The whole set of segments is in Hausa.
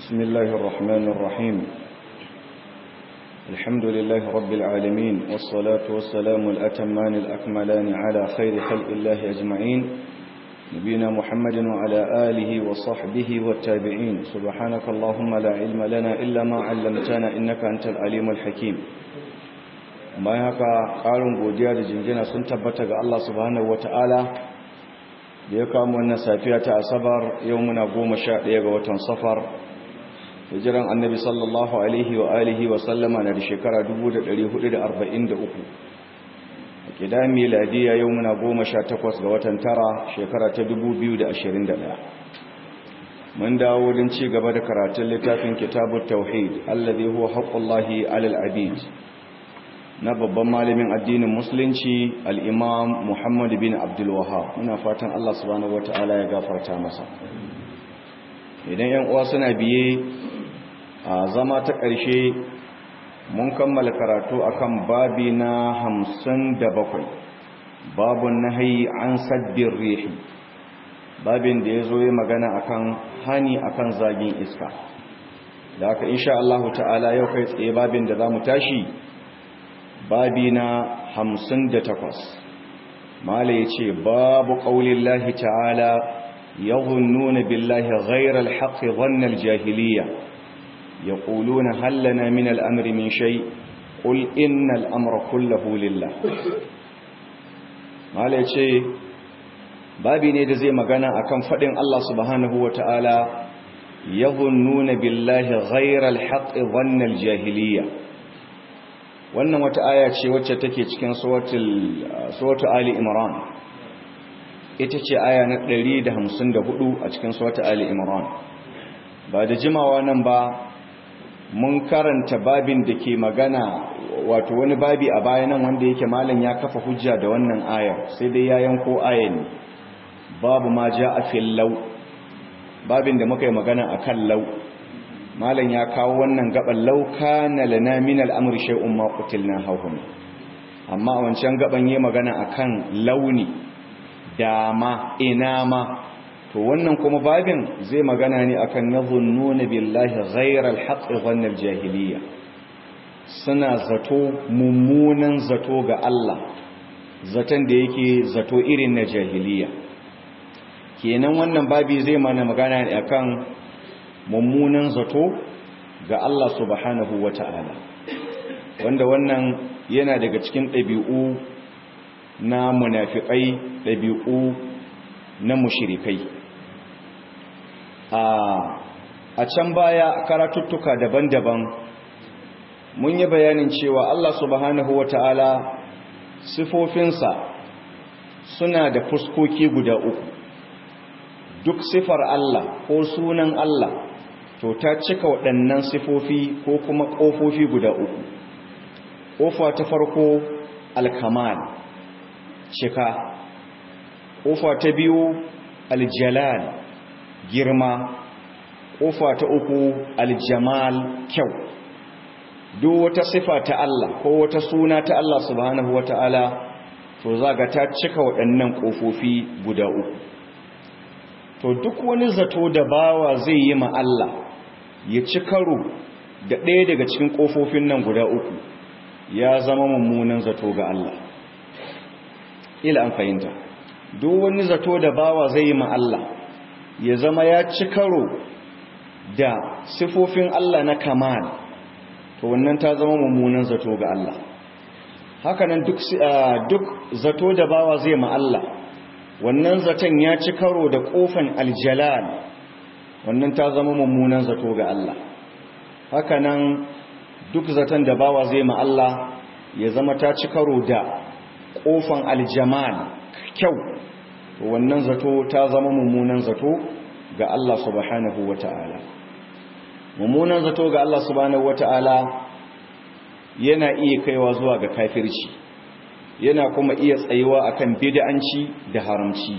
بسم الله الرحمن الرحيم الحمد لله رب العالمين والصلاة والسلام الأتمان الأكملان على خير خلق الله أجمعين نبينا محمد وعلى آله وصحبه والتابعين سبحانك اللهم لا علم لنا إلا ما علمتنا إنك أنت العليم الحكيم bayan haka ƙarin godiya da jingina sun tabbata ga Allah subhanahu wata'ala da ya kawo wannan safiya ta asabar yau muna goma sha ɗaya ga watan safar hijiran annabi sallallahu alaihi wa alihi wa sallama na da shekara 1443 a ƙida miladiya yau muna goma sha takwas ga watan tara shekara ta 2021 mun dawo don ci gaba da karatun littafin kitabun tauhid allazi huwa haqqullahi alal abid na babban malamin addinin musulunci al'imam muhammadu bin abdulwahab muna fatan Allah subhanahu wata'ala ya gafarta masa idan yan uwa suna biye a zama ta ƙarshe mun kammala karatu akan babi na hamsin da bakwai babun nahayi an sabbin rihi babin da ya zo ya magana akan hani akan zagin iska da aka insha Allah ta'ala yau kai tsaye babin da za mu tashi babi na hamsin da takwas mala ya ce babu ƙaunin lahi ta'ala ya nuna billahi ghairar haƙi wannan jahiliya ya ƙuluna hallana min al'amri min shai ƙul inna al'amra kullahu lillah mala ya ce babi ne da zai magana akan faɗin Allah subhanahu wa ta'ala ya nuna billahi ghairar haƙi wannan jahiliya wannan wata aya ce wacce take cikin suratu ali imran ita ce aya na 154 a cikin suratu ali imran ba da jimawa nan ba mun karanta babin da ke magana wato wani babi a bayanan wanda yake malam ya kafa hujja da wannan ayar sai dai ya yanko aya ne babu ma ja a fillau babin da muka yi magana akan lau malam ya kawo wannan gaban lauka na lana min al'amur shay'un ma qutilna hawhum amma a wancan gaban yayi magana akan launi dama inama to wannan kuma babin zai magana ne akan yadhunnuna billahi ghayra al-haqq dhanna al-jahiliya suna zato mummunan zato ga Allah zaton da yake zato irin na jahiliya kenan wannan babi zai mana magana ne akan mummunan zato ga Allah subhanahu wa ta'ala wanda wannan yana daga cikin ɗabi'u na munafiƙai ɗabi'u na mushirikai a can baya karatuttuka daban-daban mun yi bayanin cewa Allah subhanahu wa ta'ala sifofinsa suna da fuskoki guda uku duk sifar Allah ko sunan Allah to ta cika waɗannan sifofi ko kuma ƙofofi guda uku ƙofa ta farko alkamal cika ƙofa ta biyu aljalal girma ƙofa ta uku aljamal kyau duk wata sifa ta Allah ko wata suna ta Allah subhanahu wata'ala to zaga ta cika waɗannan ƙofofi guda uku to duk wani zato da bawa zai yi ma Allah ya ci karo da ɗaya daga cikin ƙofofin nan guda uku ya zama mummunan zato ga Allah ila an fahimta duk wani zato da bawa zai yi ma Allah ya zama ya ci karo da sifofin Allah na kamal to wannan ta zama mummunan zato ga Allah hakanan duk duk zato da bawa zai ma Allah wannan zaton ya ci karo da kofan aljalal wannan ta zama mummunan zato ga Allah hakanan duk zaton da bawa zai ma Allah ya zama ta ci karo da kofan aljamal kyau wannan zato ta zama mummunan zato ga Allah subhanahu wata'ala mummunan zato ga Allah subhanahu wata'ala yana iya kaiwa zuwa ga kafirci yana kuma iya tsayuwa akan bid'anci da haramci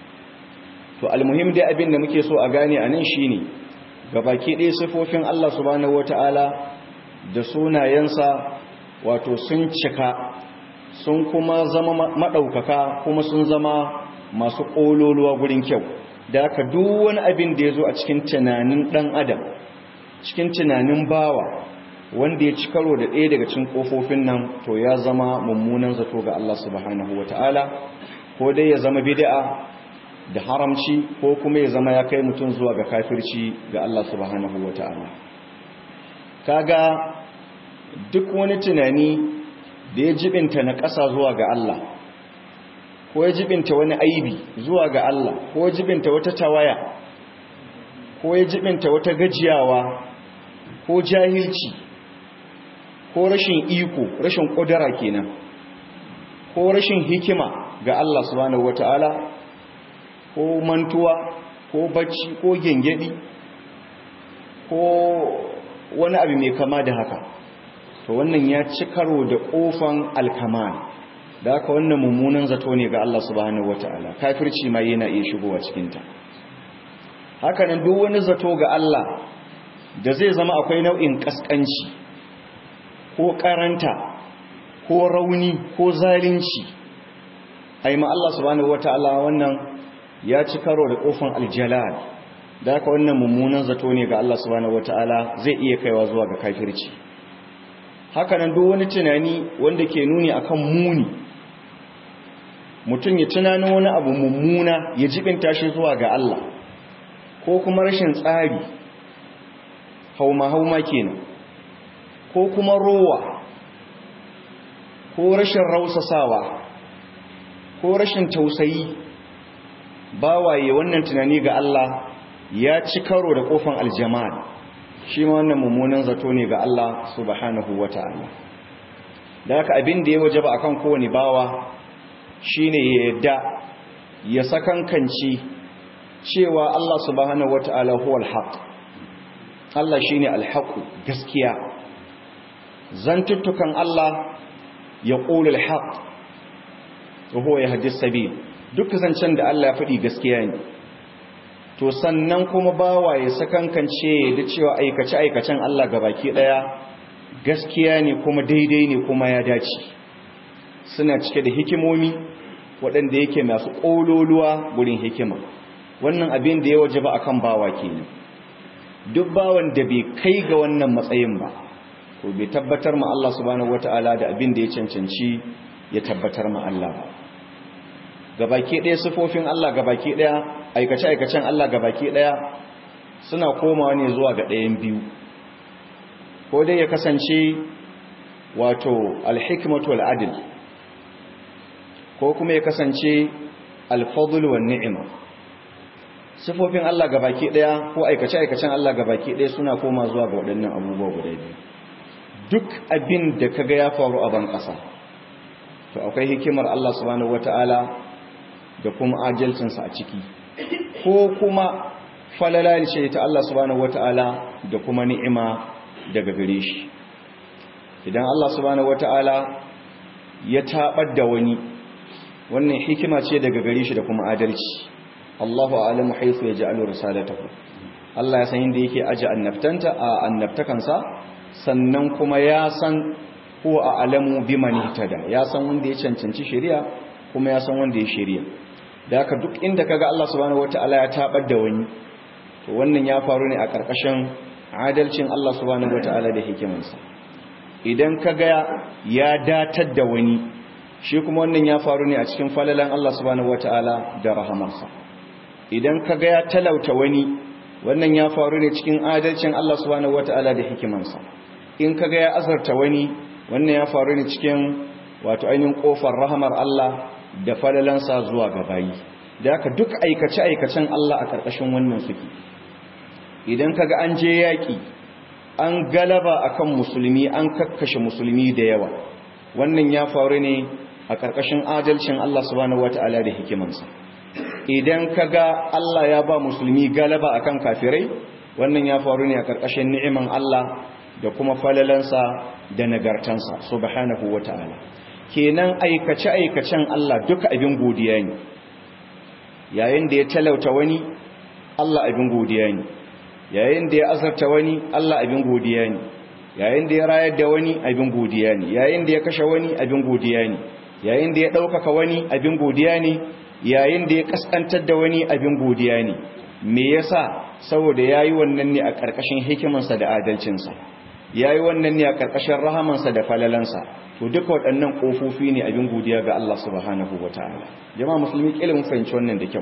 to almuhim dai abin da muke so a gane anan shine gabaki ɗaya sifofin Allah subhanahu wataala da sunayensa wato sun cika sun kuma zama madaukaka kuma sun zama masu kololuwa gurin kyau da aka duk wani abin da ya zo a cikin tunanin ɗan adam cikin tunanin bawa wanda ya ci karo da ɗaya daga cikin ƙofofin nan to ya zama mummunan zato ga Allah subhanahu wata'ala ko dai ya zama bid'a da haramci ko kuma ya zama ya kai mutum zuwa ga kafirci ga Allah subhanahu wata'ala kaga duk wani tunani da ya jibinta na ƙasa zuwa ga Allah ko ya jibinta wani aibi zuwa ga Allah ko ya jibinta wata tawaya ko ya jibinta wata gajiyawa ko jahilci ko rashin iko rashin ƙudura kenan ko rashin hikima ga Allah subhanahu wata'ala ko mantuwa ko bacci ko gengedi ko wani abu mai kama da haka to wannan ya ci karo da ƙofan alkamal da haka wannan mummunan zato ne ga Allah subhanahu wata'ala kafirci ma yana iya shigowa cikinta hakanan duk wani zato ga Allah da zai zama akwai nau'in kaskanci ko karanta ko rauni ko zalunci ai ma Allah subhanahu wata'ala wannan ya ci karo da kofin aljalal da haka wannan mummunan zato ne ga Allah subhanahu wata'ala zai iya kaiwa zuwa ga kafirci hakanan duk wani tunani wanda ke nuni akan muni mutum ya tunanin wani abu mummuna ya jibinta shi zuwa ga Allah ko kuma rashin tsari hauma-hauma kenan ko kuma rowa ko rashin rausasawa ko rashin tausayi bawaye wannan tunani ga Allah ya ci karo da kofan aljamal shi ma wannan mummunan zato ne ga Allah subhanahu wata'ala da haka abin da ya wajaba akan kowane bawa shine ya yadda ya sakankanci cewa Allah subhanahu wata'ala huwal haqq Allah shine alhaqu gaskiya zantuttukan Allah ya qulu alhaq wa huwa yahdi sabil duk zancen da Allah ya faɗi gaskiya ne to sannan kuma bawa ya sakankance da cewa aikace aikacen Allah gabaki daya gaskiya ne kuma daidai ne kuma ya dace suna cike da hikimomi waɗanda yake masu ƙololuwa gurin hikima wannan abin da ya waje ba akan bawa kenan duk bawan da bai kai ga wannan matsayin ba to bai tabbatar ma Allah subhanahu wataala da abin da ya cancanci ya tabbatar ma Allah ba gabaki ɗaya sifofin Allah gabaki ɗaya aikace aikacen Allah gabaki ɗaya suna komawa ne zuwa ga ɗayan biyu ko dai ya kasance wato alhikmatu wal adl ko kuma ya kasance alfadl wan ni'ima sifofin Allah gabaki daya ko aikace aikacen Allah gabaki daya suna koma zuwa ga waɗannan abubuwa guda biyu duk abin da kaga ya faru a ban ƙasa to akwai hikimar Allah subhanahu wataala da kuma adalcin sa a ciki ko kuma falala ce ta Allah subhanahu wataala da kuma ni'ima daga gare shi idan Allah subhanahu wataala ya tabar da wani wannan hikima ce daga gare shi da kuma adalci Allahu a'lamu haythu yaj'alu risalatahu Allah ya san inda yake aje annabtanta a annabtakansa sannan kuma ya san ko a alamu biman ihtada ya san wanda ya cancanci shari'a kuma ya san wanda ya shari'a da haka duk inda kaga Allah subhanahu wataala ya tabar da wani to wannan ya faru ne a karkashin adalcin Allah subhanahu wataala da hikimansa idan kaga ya datar da wani shi kuma wannan ya faru ne a cikin falalan Allah subhanahu wataala da rahamarsa idan kaga ya talauta wani wannan ya faru ne cikin adalcin Allah subhanahu wataala da hikimansa in kaga ya azarta wani wannan ya faru ne cikin wato ainihin kofar rahamar Allah da falalansa zuwa ga bayi da haka duk aikace aikacen Allah a karkashin wannan suke idan kaga an je yaki an galaba akan musulmi an kakkashe musulmi da yawa wannan ya faru ne a karkashin adalcin Allah subhanahu wataala da hikimansa idan kaga Allah ya ba musulmi galaba akan kafirai wannan ya faru ne a karkashin ni'iman Allah da kuma falalansa da nagartansa subhanahu wataala kenan aikace aikacen Allah duka abin godiya ne yayin da ya talauta wani Allah abin godiya ne yayin da ya azarta wani Allah abin godiya ne yayin da ya rayar da wani abin godiya ne yayin da ya kashe wani abin godiya ne yayin da ya ɗaukaka wani abin godiya ne yayin da ya kaskantar da wani abin godiya ne me yasa saboda yayi wannan ne a ƙarƙashin hikimansa da adalcinsa yayi wannan ne a ƙarƙashin rahamansa da falalansa to duka waɗannan ƙofofi ne abin godiya ga Allah subhanahu wataala jama'a musulmi kila mun fahimci wannan da kyau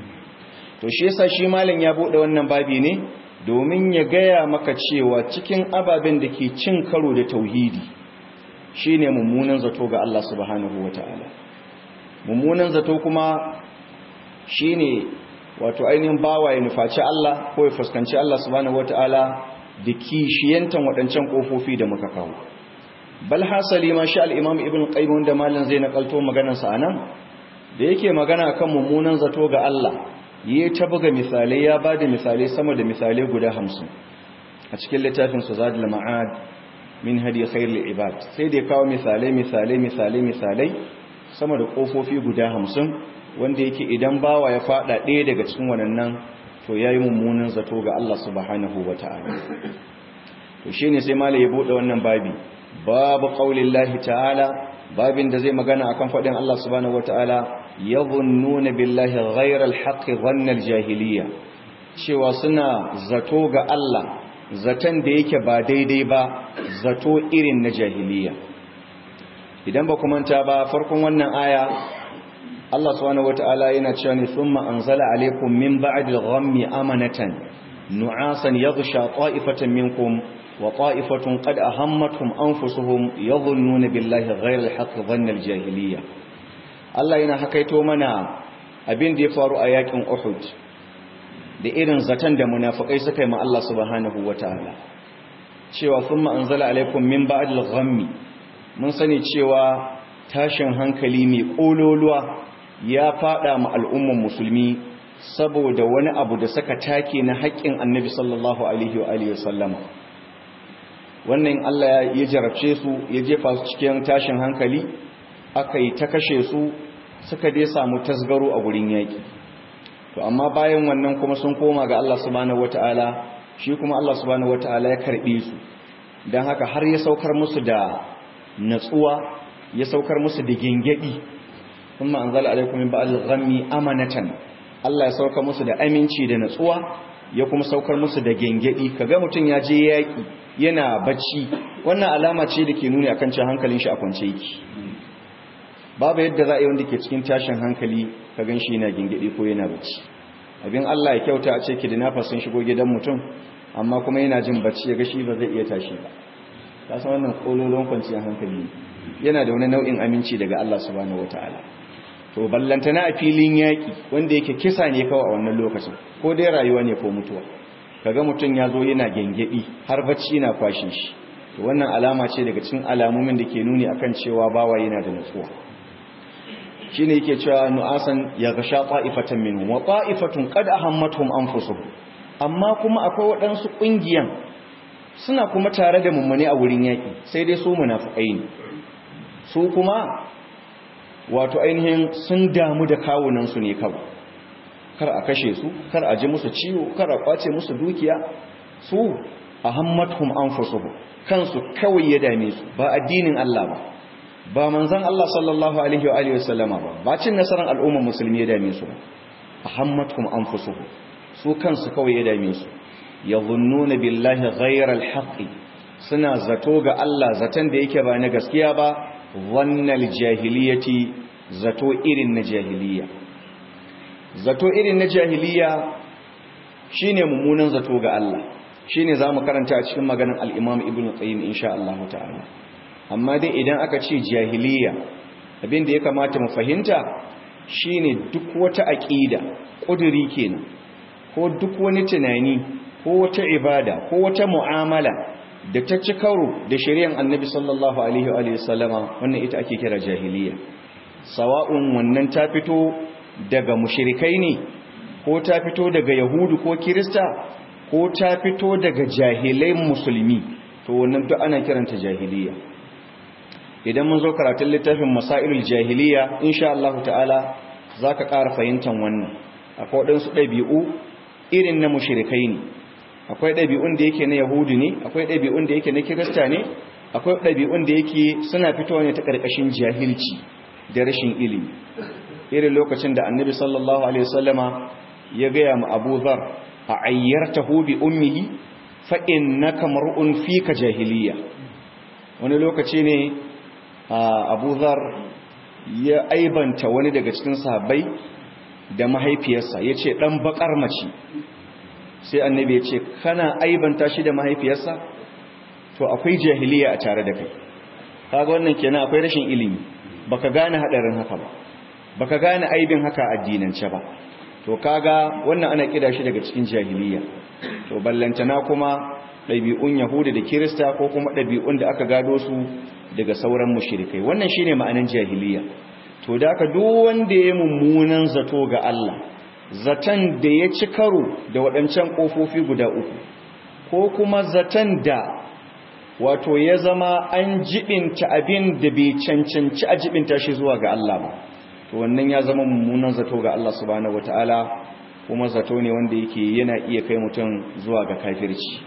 to shi yasa shi malam ya bude wannan babi ne domin ya gaya maka cewa cikin ababen da ke cin karo da tauhidi shine mummunan zato ga Allah subhanahu wataala mummunan zato kuma shine wato ainihin bawa ya nufaci Allah ko ya fuskanci Allah subhanahu wataala da kishiyantan waɗancan kofofi da muka kawo bal hasali ma sha al-imam ibn qayyim wanda malam zai nakalto maganar sa anan da yake magana kan mummunan zato ga Allah yi ta buga misalai ya ba da misalai sama da misalai guda hamsin a cikin littafin su zaɗi ma'ad min hadi khairul ibad sai da ya kawo misalai misalai misalai misalai sama da ƙofofi guda hamsin wanda yake idan bawa ya faɗa ɗaya daga cikin wannan to ya yi mummunan zato ga Allah subhanahu wa ta'ala to shi ne sai mala ya buɗe wannan babi babu ƙaunin ta'ala babin da zai magana akan faɗin Allah subhanahu wa ta'ala yadhunnuna billahi ghayra al-haqqi dhanna al-jahiliya cewa suna zato ga Allah zaton da yake ba daidai ba zato irin na jahiliya idan ba ku manta ba farkon wannan aya Allah subhanahu wataala yana cewa ne thumma anzala alaykum min ba'di al-ghammi amanatan nu'asan yaghsha ta'ifatan minkum wa ta'ifatun qad ahammatuhum anfusuhum yadhunnuna billahi ghayra al-haqqi dhanna al-jahiliya Allah yana hakaito mana abin da ya faru a yakin Uhud da irin zaton da munafikai suka yi ma Allah subhanahu wataala cewa thumma anzala alaikum min ba'dil ghammi mun sani cewa tashin hankali mai kololuwa ya fada ma al'umman musulmi saboda wani abu da suka take na haƙƙin Annabi sallallahu alaihi wa alihi wasallama wannan Allah ya jarabce su ya jefa su cikin tashin hankali aka yi ta kashe su suka dai samu tasgaro a gurin yaƙi to amma bayan wannan kuma sun koma ga Allah subhanahu wataala shi kuma Allah subhanahu wataala ya karbe su dan haka har ya saukar musu da natsuwa ya saukar musu da gengedi kuma anzala alaikum min ba'al ghammi amanatan Allah ya saukar musu da aminci da natsuwa ya kuma saukar musu da gengedi kaga mutun ya je yaƙi yana bacci wannan alama ce da ke nuni akan cewa hankalin shi a kwance yake babu yadda za a yi wanda ke cikin tashin hankali ka gan shi yana gingidi ko yana bacci abin Allah ya kyauta a ce kidnapper sun shigo gidan mutum amma kuma yana jin bacci ya ga shi ba zai iya tashi ba ka san wannan kololon kwanciyar hankali yana da wani nau'in aminci daga Allah subhanahu wataala to ballantana a filin yaki wanda yake kisa ne kawai a wannan lokacin ko dai rayuwa ne ko mutuwa kaga mutum ya zo yana gengedi har bacci na kwashin shi to wannan alama ce daga cikin alamomin da ke nuni akan cewa bawa yana da nutsuwa shine yake cewa nu'asan ya gasha qa'ifatan minhum wa qa'ifatun qad ahammatuhum anfusuhum amma kuma akwai waɗansu ƙungiyan suna kuma tare da mummune a wurin yaƙi sai dai su munafikai ne su kuma wato ainihin sun damu da kawunan su ne kawai kar a kashe su kar a ji musu ciwo kar a kwace musu dukiya su ahammatuhum anfusuhum kansu kawai ya dame su ba addinin Allah ba ba manzan Allah sallallahu alaihi wa alihi wasallama ba ba cin nasarar al'ummar musulmi ya dame su ahammatkum anfusuhum su kansu kawai ya dame su yadhunnuna billahi ghayra alhaqi suna zato ga Allah zaton da yake ba na gaskiya ba wannal jahiliyati zato irin na jahiliya zato irin na jahiliya shine mummunan zato ga Allah shine zamu karanta a cikin maganar al-Imam Ibn Qayyim insha Allah ta'ala amma dai idan aka ce jahiliya abin da ya kamata mu fahimta shine duk wata aqida kuduri kenan ko duk wani tunani ko wata ibada ko wata mu'amala da ta ci karo da shari'ar Annabi sallallahu alaihi wa sallama wannan ita ake kira jahiliya sawa'un wannan ta fito daga mushrikai ne ko ta fito daga yahudu ko kirista ko ta fito daga jahilai musulmi to wannan duk ana kiranta jahiliya idan mun zo karatun littafin masailul jahiliya insha Allah ta'ala zaka ƙara fahimtar wannan akwai waɗansu ɗabi'u irin na mushrikai ne akwai ɗabi'un da yake na yahudi ne akwai ɗabi'un da yake na kirista ne akwai ɗabi'un da yake suna fitowa ne ta ƙarƙashin jahilci da rashin ilimi irin lokacin da annabi sallallahu alaihi wasallama ya gaya ma Abu Dharr a ayyartahu bi ummihi fa innaka mar'un fika jahiliya wani lokaci ne Abu Dharr ya aibanta wani daga cikin sahabbai da mahaifiyarsa yace dan bakar mace sai annabi ya ce kana aibanta shi da mahaifiyarsa to akwai jahiliya a tare da kai kaga wannan kenan akwai rashin ilimi baka gane hadarin haka ba baka gane aibin haka addinance ba to kaga wannan ana kida shi daga cikin jahiliya to ballantana kuma ɗabi'un yahuda da kirista ko kuma ɗabi'un da aka gado su daga sauran mushrikai wannan shine ma'anan jahiliya to da aka duk wanda ya mummunan zato ga Allah zaton da ya ci karo da waɗancan ƙofofi guda uku ko kuma zaton da wato ya zama an jibinta abin da bai cancanci a jibinta shi zuwa ga Allah ba to wannan ya zama mummunan zato ga Allah subhanahu wataala kuma zato ne wanda yake yana iya kai mutum zuwa ga kafirci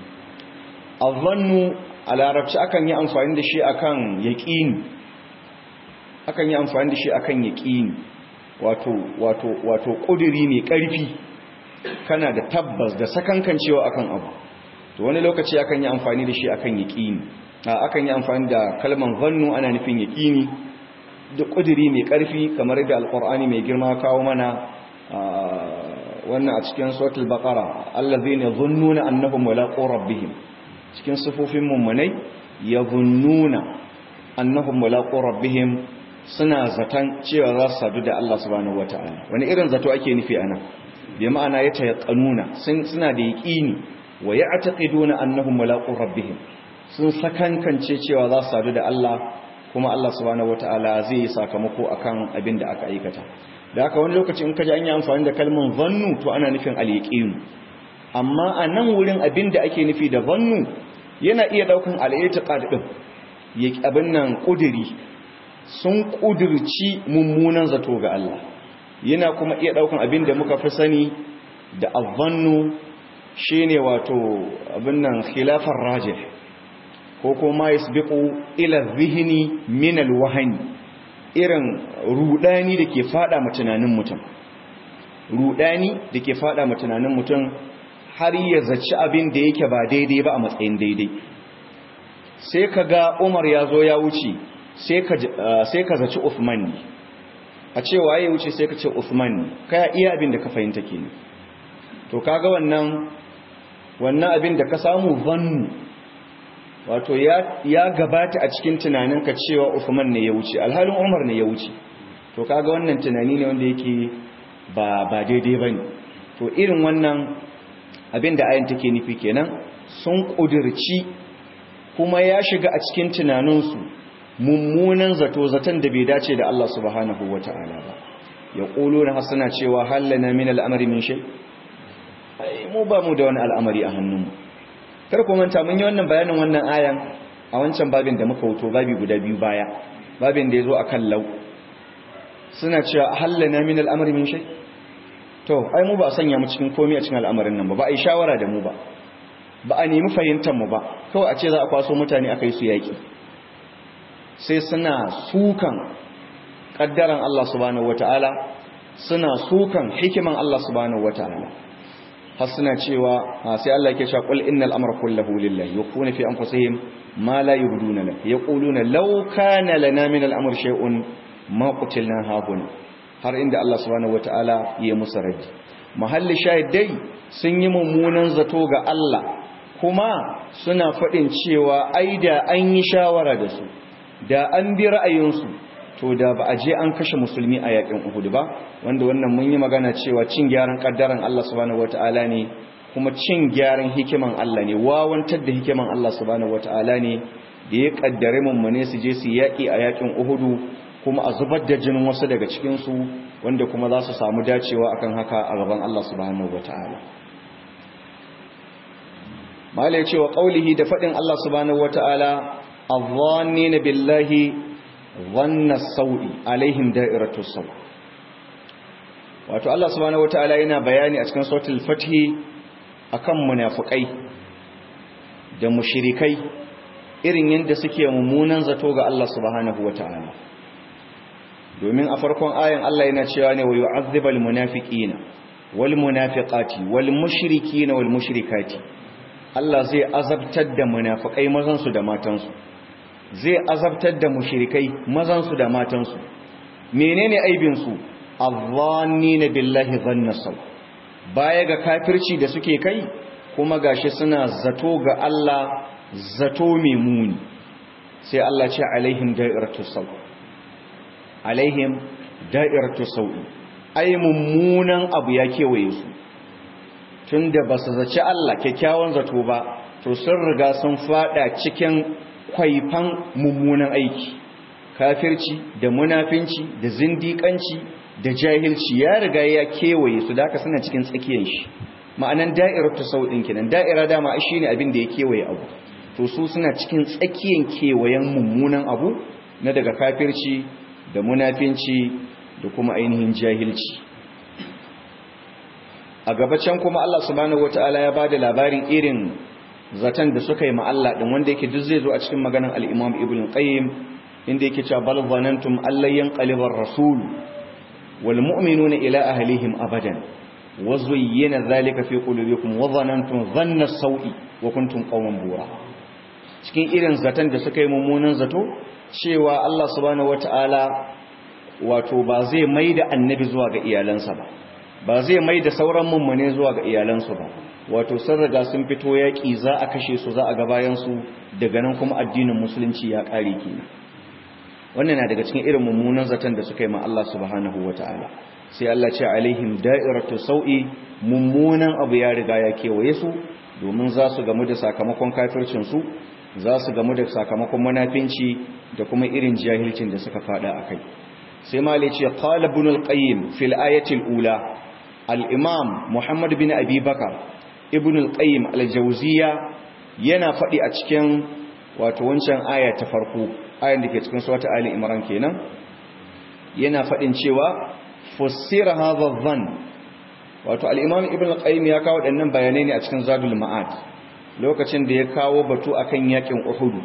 azannu a larabci akan yi amfani da shi akan yaqini akan yi amfani da shi akan yaqini wato wato wato kudiri mai karfi kana da tabbas da sakankancewa akan abu to wani lokaci akan yi amfani da shi akan yaqini akan yi amfani da kalman zannu ana nufin yaqini da kudiri mai karfi kamar da alqur'ani mai girma kawo mana wannan a cikin suratul baqara allazina dhunnuna annahum mulaqu rabbihim cikin sifofin mummunai yadhunnuna annahum mulaqu rabbihim suna zaton cewa za su sadu da Allah subhanahu wataala wani irin zato ake nufi anan bi ma'ana ya tayaqanuna sun suna da yaqini wa ya'taqiduna annahum mulaqu rabbihim sun sakankance cewa za su sadu da Allah kuma Allah subhanahu wataala zai yi sakamako akan abin da aka aikata da haka wani lokaci in kaji an yi amfani da kalmar zannu to ana nufin al-yaqin amma a nan wurin abin da ake nufi da zannu yana iya daukan al-i'tiqad din yake abin nan kudiri sun kudirci mummunan zato ga Allah yana kuma iya daukan abin da muka fi sani da azzannu shine wato abin nan khilafar rajih ko kuma yasbiqu ila dhihni min alwahni irin rudani dake fada mu tunanin mutum rudani dake fada mu tunanin mutum har ya zaci abin da yake ba daidai ba a matsayin daidai sai kaga Umar ya zo ya wuce sai ka sai ka zaci Uthman ne a cewa ya wuce sai ka ce Uthman ne kai iya abin da ka fahimta kenan to kaga wannan wannan abin da ka samu zannu wato ya gabata a cikin tunaninka cewa Uthman ne ya wuce alhalin Umar ne ya wuce to kaga wannan tunani ne wanda yake ba ba daidai bane to irin wannan abin da ayin take nufi kenan sun kudirci kuma ya shiga a cikin tunaninsu mummunan zato zaton da bai dace da Allah subhanahu wataala ba yaquluna hasana cewa hallana min al'amri min shay mu ba mu da wani al'amari a hannunmu kar ku manta mun yi wannan bayanin wannan ayan a wancan babin da muka wuto babi guda biyu baya babin da yazo akan law suna cewa hallana min al'amri min shay to ai mu ba sanya mu cikin komai a cikin al'amarin nan ba ba ai shawara da mu ba ba a nemi fahimtar mu ba kawai a ce za a kwaso mutane akai su yaki sai suna sukan kaddaran Allah subhanahu wataala suna sukan hikiman Allah subhanahu wataala har suna cewa sai Allah yake cewa qul innal amra kulluhu lillahi yakuna fi anfusihim ma la yubduna lak yaquluna law kana lana min al-amr shay'un ma qutilna hahuna har inda Allah subhanahu wataala ya musu raddi mahalli shahidai sun yi mummunan zato ga Allah kuma suna faɗin cewa ai da an yi shawara da su da an bi ra'ayinsu to da ba a je an kashe musulmi a yakin Uhud ba wanda wannan mun yi magana cewa cin gyaran kaddaran Allah subhanahu wataala ne kuma cin gyaran hikiman Allah ne wawantar da hikiman Allah subhanahu wataala ne da ya kaddare mummune su je su yaki a yakin Uhud kuma a zubar da jinin wasu daga cikin su wanda kuma za su samu dacewa akan haka a gaban Allah subhanahu wataala mala yace wa qaulihi da fadin Allah subhanahu wataala adh-dhannina billahi dhanna sawi alaihim da'iratu saw wato Allah subhanahu wataala yana bayani a cikin suratul fath akan munafikai da mushrikai irin yadda suke mummunan zato ga Allah subhanahu wataala domin a farkon ayan Allah yana cewa ne wa yu'adhibal munafiqina wal munafiqati wal mushrikina wal mushrikati Allah zai azabtar da munafikai mazan su da matan su zai azabtar da mushrikai mazan su da matan su menene aibin su adh-dhannina billahi dhanna saw baya ga kafirci da suke kai kuma gashi suna zato ga Allah zato mai muni sai Allah ce alaihim da'iratu saw alaihim da'iratu saw ai mummunan abu ya kewaye su tunda ba su zaci Allah kyakkyawan zato ba to sun riga sun fada cikin kwaifan mummunan aiki kafirci da munafinci da zindiƙanci da jahilci ya riga ya kewaye su da haka suna cikin tsakiyar shi ma'anan da'iratu saw din kenan da'ira dama shine abin da ya kewaye abu to su suna cikin tsakiyan kewayen mummunan abu na daga kafirci da munafinci da kuma ainihin jahilci a gabacin kuma Allah subhanahu wataala ya bada labarin irin zaton da suka yi ma Allah din wanda yake duk zai zo a cikin maganar al-Imam Ibn Qayyim inda yake cewa bal zanantum allan yanqalibar rasul wal mu'minuna ila ahlihim abadan wa zuyyina dhalika fi qulubikum wa zanantum dhanna as-sawi wa kuntum qauman bura cikin irin zaton da suka yi mummunan zato cewa Allah subhanahu wata'ala wato ba zai mai da annabi zuwa ga iyalansa ba ba zai mai da sauran mummune zuwa ga iyalansu ba wato sun riga sun fito yaƙi za a kashe su za a ga bayansu daga nan kuma addinin musulunci ya ƙare kenan wannan na daga cikin irin mummunan zaton da suka yi ma Allah subhanahu wata'ala sai Allah ce alaihim da'iratu sau'i mummunan abu ya riga ya kewaye su domin za su gamu da sakamakon kafircin su za su gamu da sakamakon munafinci da kuma irin jahilcin da suka fada a kai sai mali ce qala ibn al-qayyim fil ayati al-ula al-imam muhammad bin abi bakar ibn al-qayyim al-jawziya yana fadi a cikin wato wancan aya ta farko ayan da ke cikin surata ali imran kenan yana fadin cewa fussira hadha dhann wato al-imam ibn al-qayyim ya kawo dannan bayanai ne a cikin zadul ma'ad lokacin da ya kawo batu akan yakin Uhudu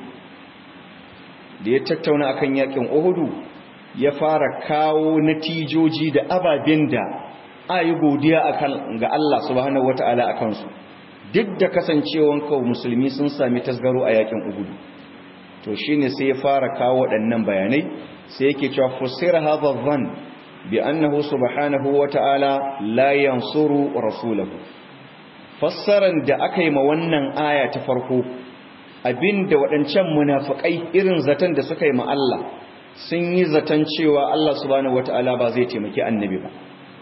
da ya tattauna akan yakin Uhudu ya fara kawo natijoji da ababen da ayi godiya akan ga Allah subhanahu wataala akan su duk da kasancewan kawo musulmi sun sami tasgaro a yakin Uhudu to shine sai ya fara kawo waɗannan bayanai sai yake cewa fusira hadha dhann bi annahu subhanahu wataala la yansuru rasulahu fassaran da aka yi ma wannan aya ta farko abinda waɗancan munafikai irin zaton da suka yi ma Allah sun yi zaton cewa Allah subhanahu wata'ala ba zai taimaki annabi ba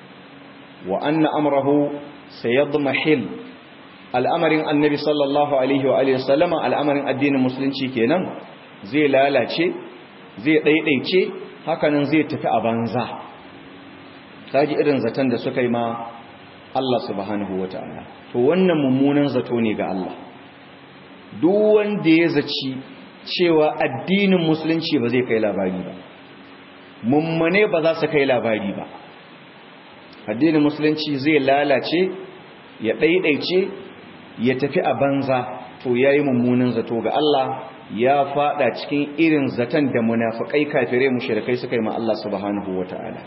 wa anna amrahu sayadmahil al'amarin annabi sallallahu alaihi wa alihi sallama al'amarin addinin musulunci kenan zai lalace zai daidaice hakanan zai tafi a banza kaji irin zaton da suka yi ma Allah subhanahu wata'ala to wannan mummunan zato ne ga Allah duk wanda ya zaci cewa addinin musulunci ba zai kai labari ba mummune ba za su kai labari ba addinin musulunci zai lalace ya ɗaiɗaice ya tafi a banza to ya yi mummunan zato ga Allah ya fada cikin irin zaton da munafikai kafirai mushrikai suka yi ma Allah subhanahu wata'ala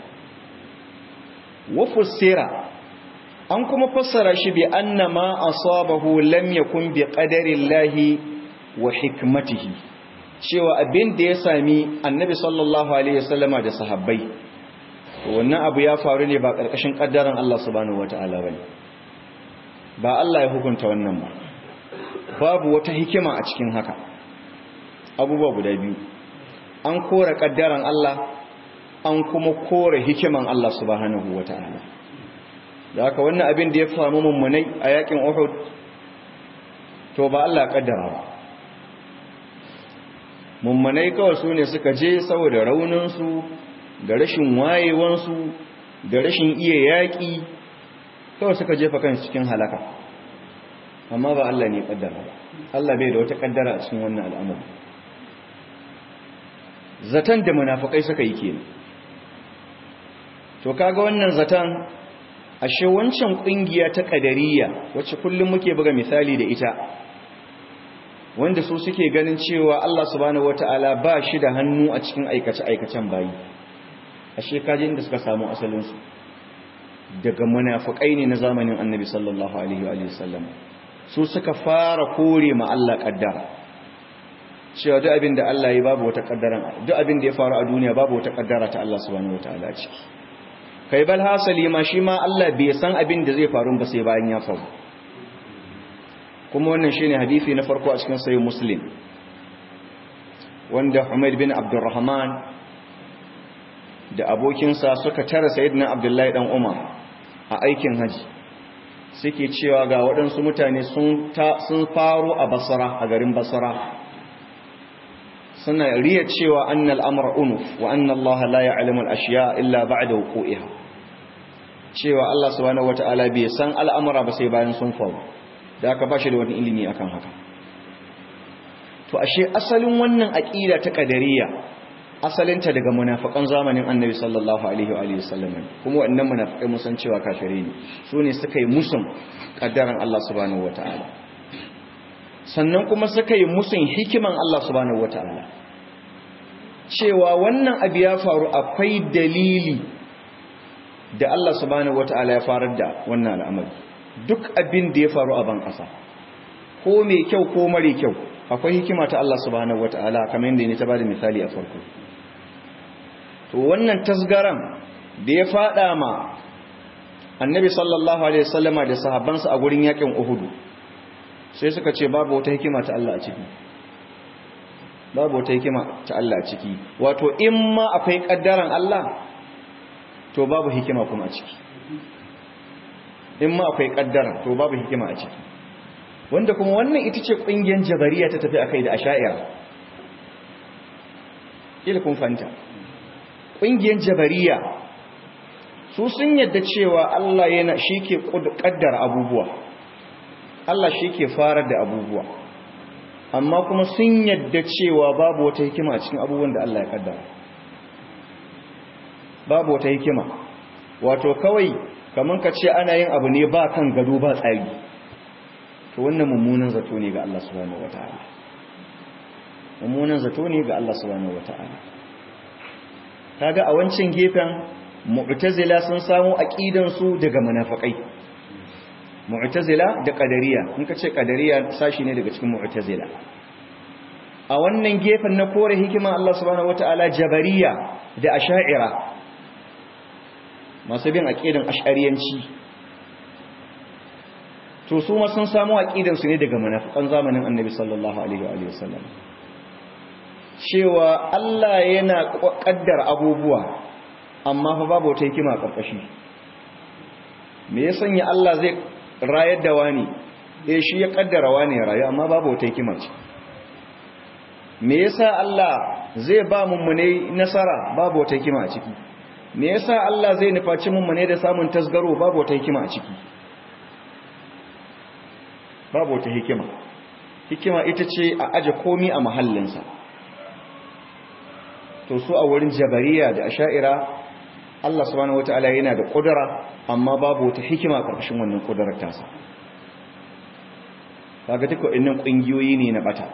wa fussira an kuma fassara shi bi anna ma asabahu lam yakun bi qadarillahi wa hikmatihi cewa abin da ya sami annabi sallallahu alaihi wasallama da sahabbai wannan abu ya faru ne ba karkashin kaddaran Allah subhanahu wataala bane ba Allah ya hukunta wannan ba babu wata hikima a cikin haka abubuwa guda biyu an kora kaddaran Allah an kuma kora hikiman Allah subhanahu wataala da haka wannan abin da ya faru mummunai a yakin Uhud to ba Allah kaddara ba mummunai kawai su ne suka je saboda rauninsu da rashin wayewansu da rashin iya yaƙi kawai suka jefa kan cikin halaka amma ba Allah ne kaddara ba Allah bai da wata kaddara a cikin wannan al'amari zaton da munafukai suka yi kenan to kaga wannan zaton ashe wancan kungiya ta kadariya wacce kullum muke buga misali da ita wanda su suke ganin cewa Allah subhanahu wataala ba shi da hannu a cikin aikace aikacen bayi ashe kaje inda suka samu asalin su daga munafikai ne na zamanin annabi sallallahu alaihi wa sallam su suka fara kore ma Allah kaddara cewa duk abin da Allah ya babu wata kaddara duk abin da ya faru a duniya babu wata kaddara ta Allah subhanahu wataala ciki kai bal hasali ma shi ma Allah bai san abin da zai faru ba sai bayan ya faru kuma wannan shine hadisi na farko a cikin sahih muslim wanda Humayd bin Abdurrahman da abokinsa suka tara sayyidina Abdullahi dan Umar a aikin haji suke cewa ga waɗansu mutane sun faro a basara a garin basara suna riya cewa annal amra unuf wa anna Allah la ya'lamu al-ashya illa ba'da wuqu'iha cewa Allah subhanahu wata'ala bai san al'amura ba sai bayan sun faru da aka bashi da wani ilimi akan haka to ashe asalin wannan aqida ta qadariyya asalinta daga munafikan zamanin annabi sallallahu alaihi wa sallam kuma wannan munafikai mun san cewa kafire ne su ne suka yi musun kaddaran Allah subhanahu wataala sannan kuma suka yi musun hikiman Allah subhanahu wataala cewa wannan abu ya faru akwai dalili da Allah subhanahu wataala ya farar da wannan al'amari duk abin da ya faru a ban kasa ko mai kyau ko mare kyau akwai hikima ta Allah subhanahu wataala kamar yadda ne ta bada misali a farko to wannan tasgaran da ya fada ma annabi sallallahu alaihi wasallama da sahabbansa a gurin yakin uhudu sai suka ce babu wata hikima ta Allah a ciki babu wata hikima ta Allah a ciki wato in ma akwai kaddaran Allah to babu hikima kuma a ciki in ma akwai kaddaran to babu hikima a ciki wanda kuma wannan ita ce kungiyar jabariya ta tafi akai da asha'ira ila kun fanta ƙungiyar jabariya su sun yadda cewa Allah yana shi ke ƙaddara abubuwa Allah shi ke farar da abubuwa amma kuma sun yadda cewa babu wata hikima a cikin abubuwan da Allah ya ƙaddara babu wata hikima wato kawai kamar ka ce ana yin abu ne ba kan gado ba tsari to wannan mummunan zato ne ga Allah subhanahu wataala mummunan zato ne ga Allah subhanahu wataala kaga a wancan gefen mu'tazila sun samu aqidan su daga munafikai mu'tazila da qadariya in ka ce qadariya sashi ne daga cikin mu'tazila a wannan gefen na kore hikima Allah subhanahu wataala jabariya da asha'ira masu bin aqidan ash'ariyanci to su ma sun samu aqidan su ne daga munafikan zamanin annabi sallallahu alaihi wa sallam cewa Allah yana kaddar abubuwa amma fa babu wata hikima karkashi me ya sanya Allah zai rayar da wani eh shi ya kaddara wani ya rayu amma babu wata hikima ce me yasa Allah zai ba mummune nasara babu wata hikima a ciki me yasa Allah zai nufaci mummune da samun tasgaro babu wata hikima a ciki babu wata hikima hikima ita ce a aje komi a mahallinsa to su a wurin jabariya da asha'ira Allah subhanahu wataala yana da kudura amma babu wata hikima a ƙarƙashin wannan kudurar tasa kaga duka wannan kungiyoyi ne na bata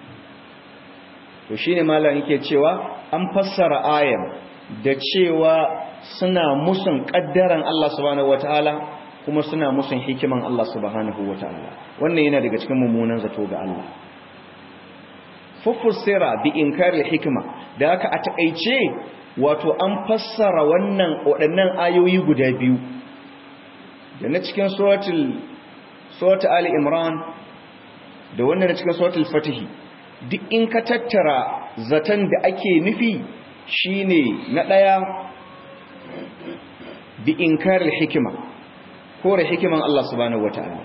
to shine malam yake cewa an fassara ayan da cewa suna musun kaddaran Allah subhanahu wataala kuma suna musun hikiman Allah subhanahu wataala wannan yana daga cikin mummunan zato ga Allah fufussira bi inkari hikima da haka a takeice wato an fassara wannan waɗannan ayoyi guda biyu da na cikin suratul suratul ali imran da wannan na cikin suratul fatih duk in ka tattara zaton da ake nufi shine na daya bi inkari hikima kore hikiman Allah subhanahu wataala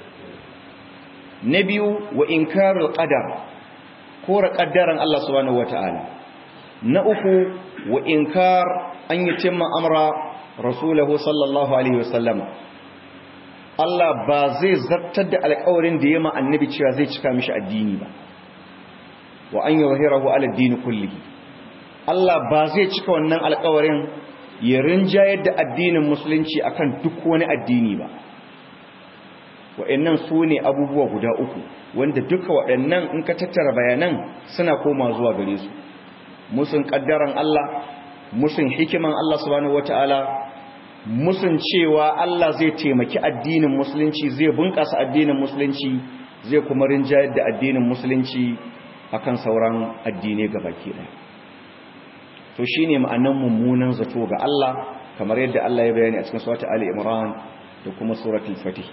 na biyu wa inkarul qadar kore kaddaran Allah subhanahu wataala na uku wa inkar an yi cimma amra rasulahu sallallahu alaihi wasallama Allah ba zai zartar da alƙawarin da ya ma annabi cewa zai cika mishi addini ba wa an yuzhirahu ala addini kullihi Allah ba zai cika wannan alƙawarin ya rinjayar da addinin musulunci akan duk wani addini ba wa'annan su ne abubuwa guda uku wanda duka waɗannan in ka tattara bayanan suna koma zuwa gare su musun kaddaran Allah musun hikiman Allah subhanahu wataala musun cewa Allah zai taimaki addinin musulunci zai bunƙasa addinin musulunci zai kuma rinjayar da addinin musulunci akan sauran addinai gabaki ɗaya to shine ma'anan mummunan zato ga Allah kamar yadda Allah ya bayani a cikin suratul Ali Imran da kuma suratul Fatih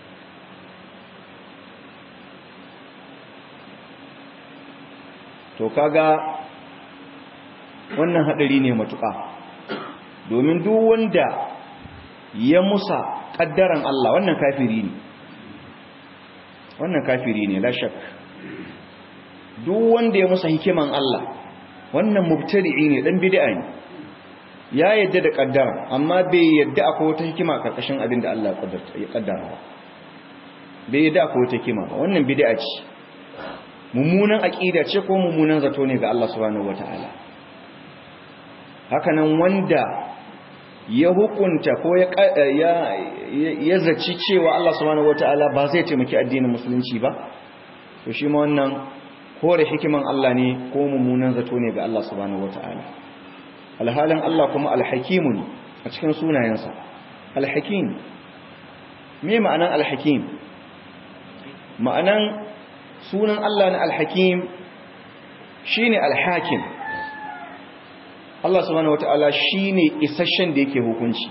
to kaga wannan hadari ne matuƙa domin duk wanda ya musa kaddaran Allah wannan kafiri ne wannan kafiri ne la shak duk wanda ya musa hikiman Allah wannan mubtadi'i ne dan bid'a ne ya yadda da kaddara amma bai yadda akwai wata hikima karkashin abin da Allah ya kaddara ba bai yadda akwai wata hikima ba wannan bid'a ce mummunan aqida ce ko mummunan zato ne ga Allah subhanahu wataala hakanan wanda ya hukunta ko ya zaci cewa Allah subhanahu wataala ba zai taimaki addinin musulunci ba to shi ma wannan kore hikiman Allah ne ko mummunan zato ne ga Allah subhanahu wataala alhalin Allah kuma alhakimu ne a cikin sunayensa alhakim me ma'anan alhakim ma'anan sunan Allah na alhakim shine alhakim Allah subhanahu wata'ala shine isasshen da yake hukunci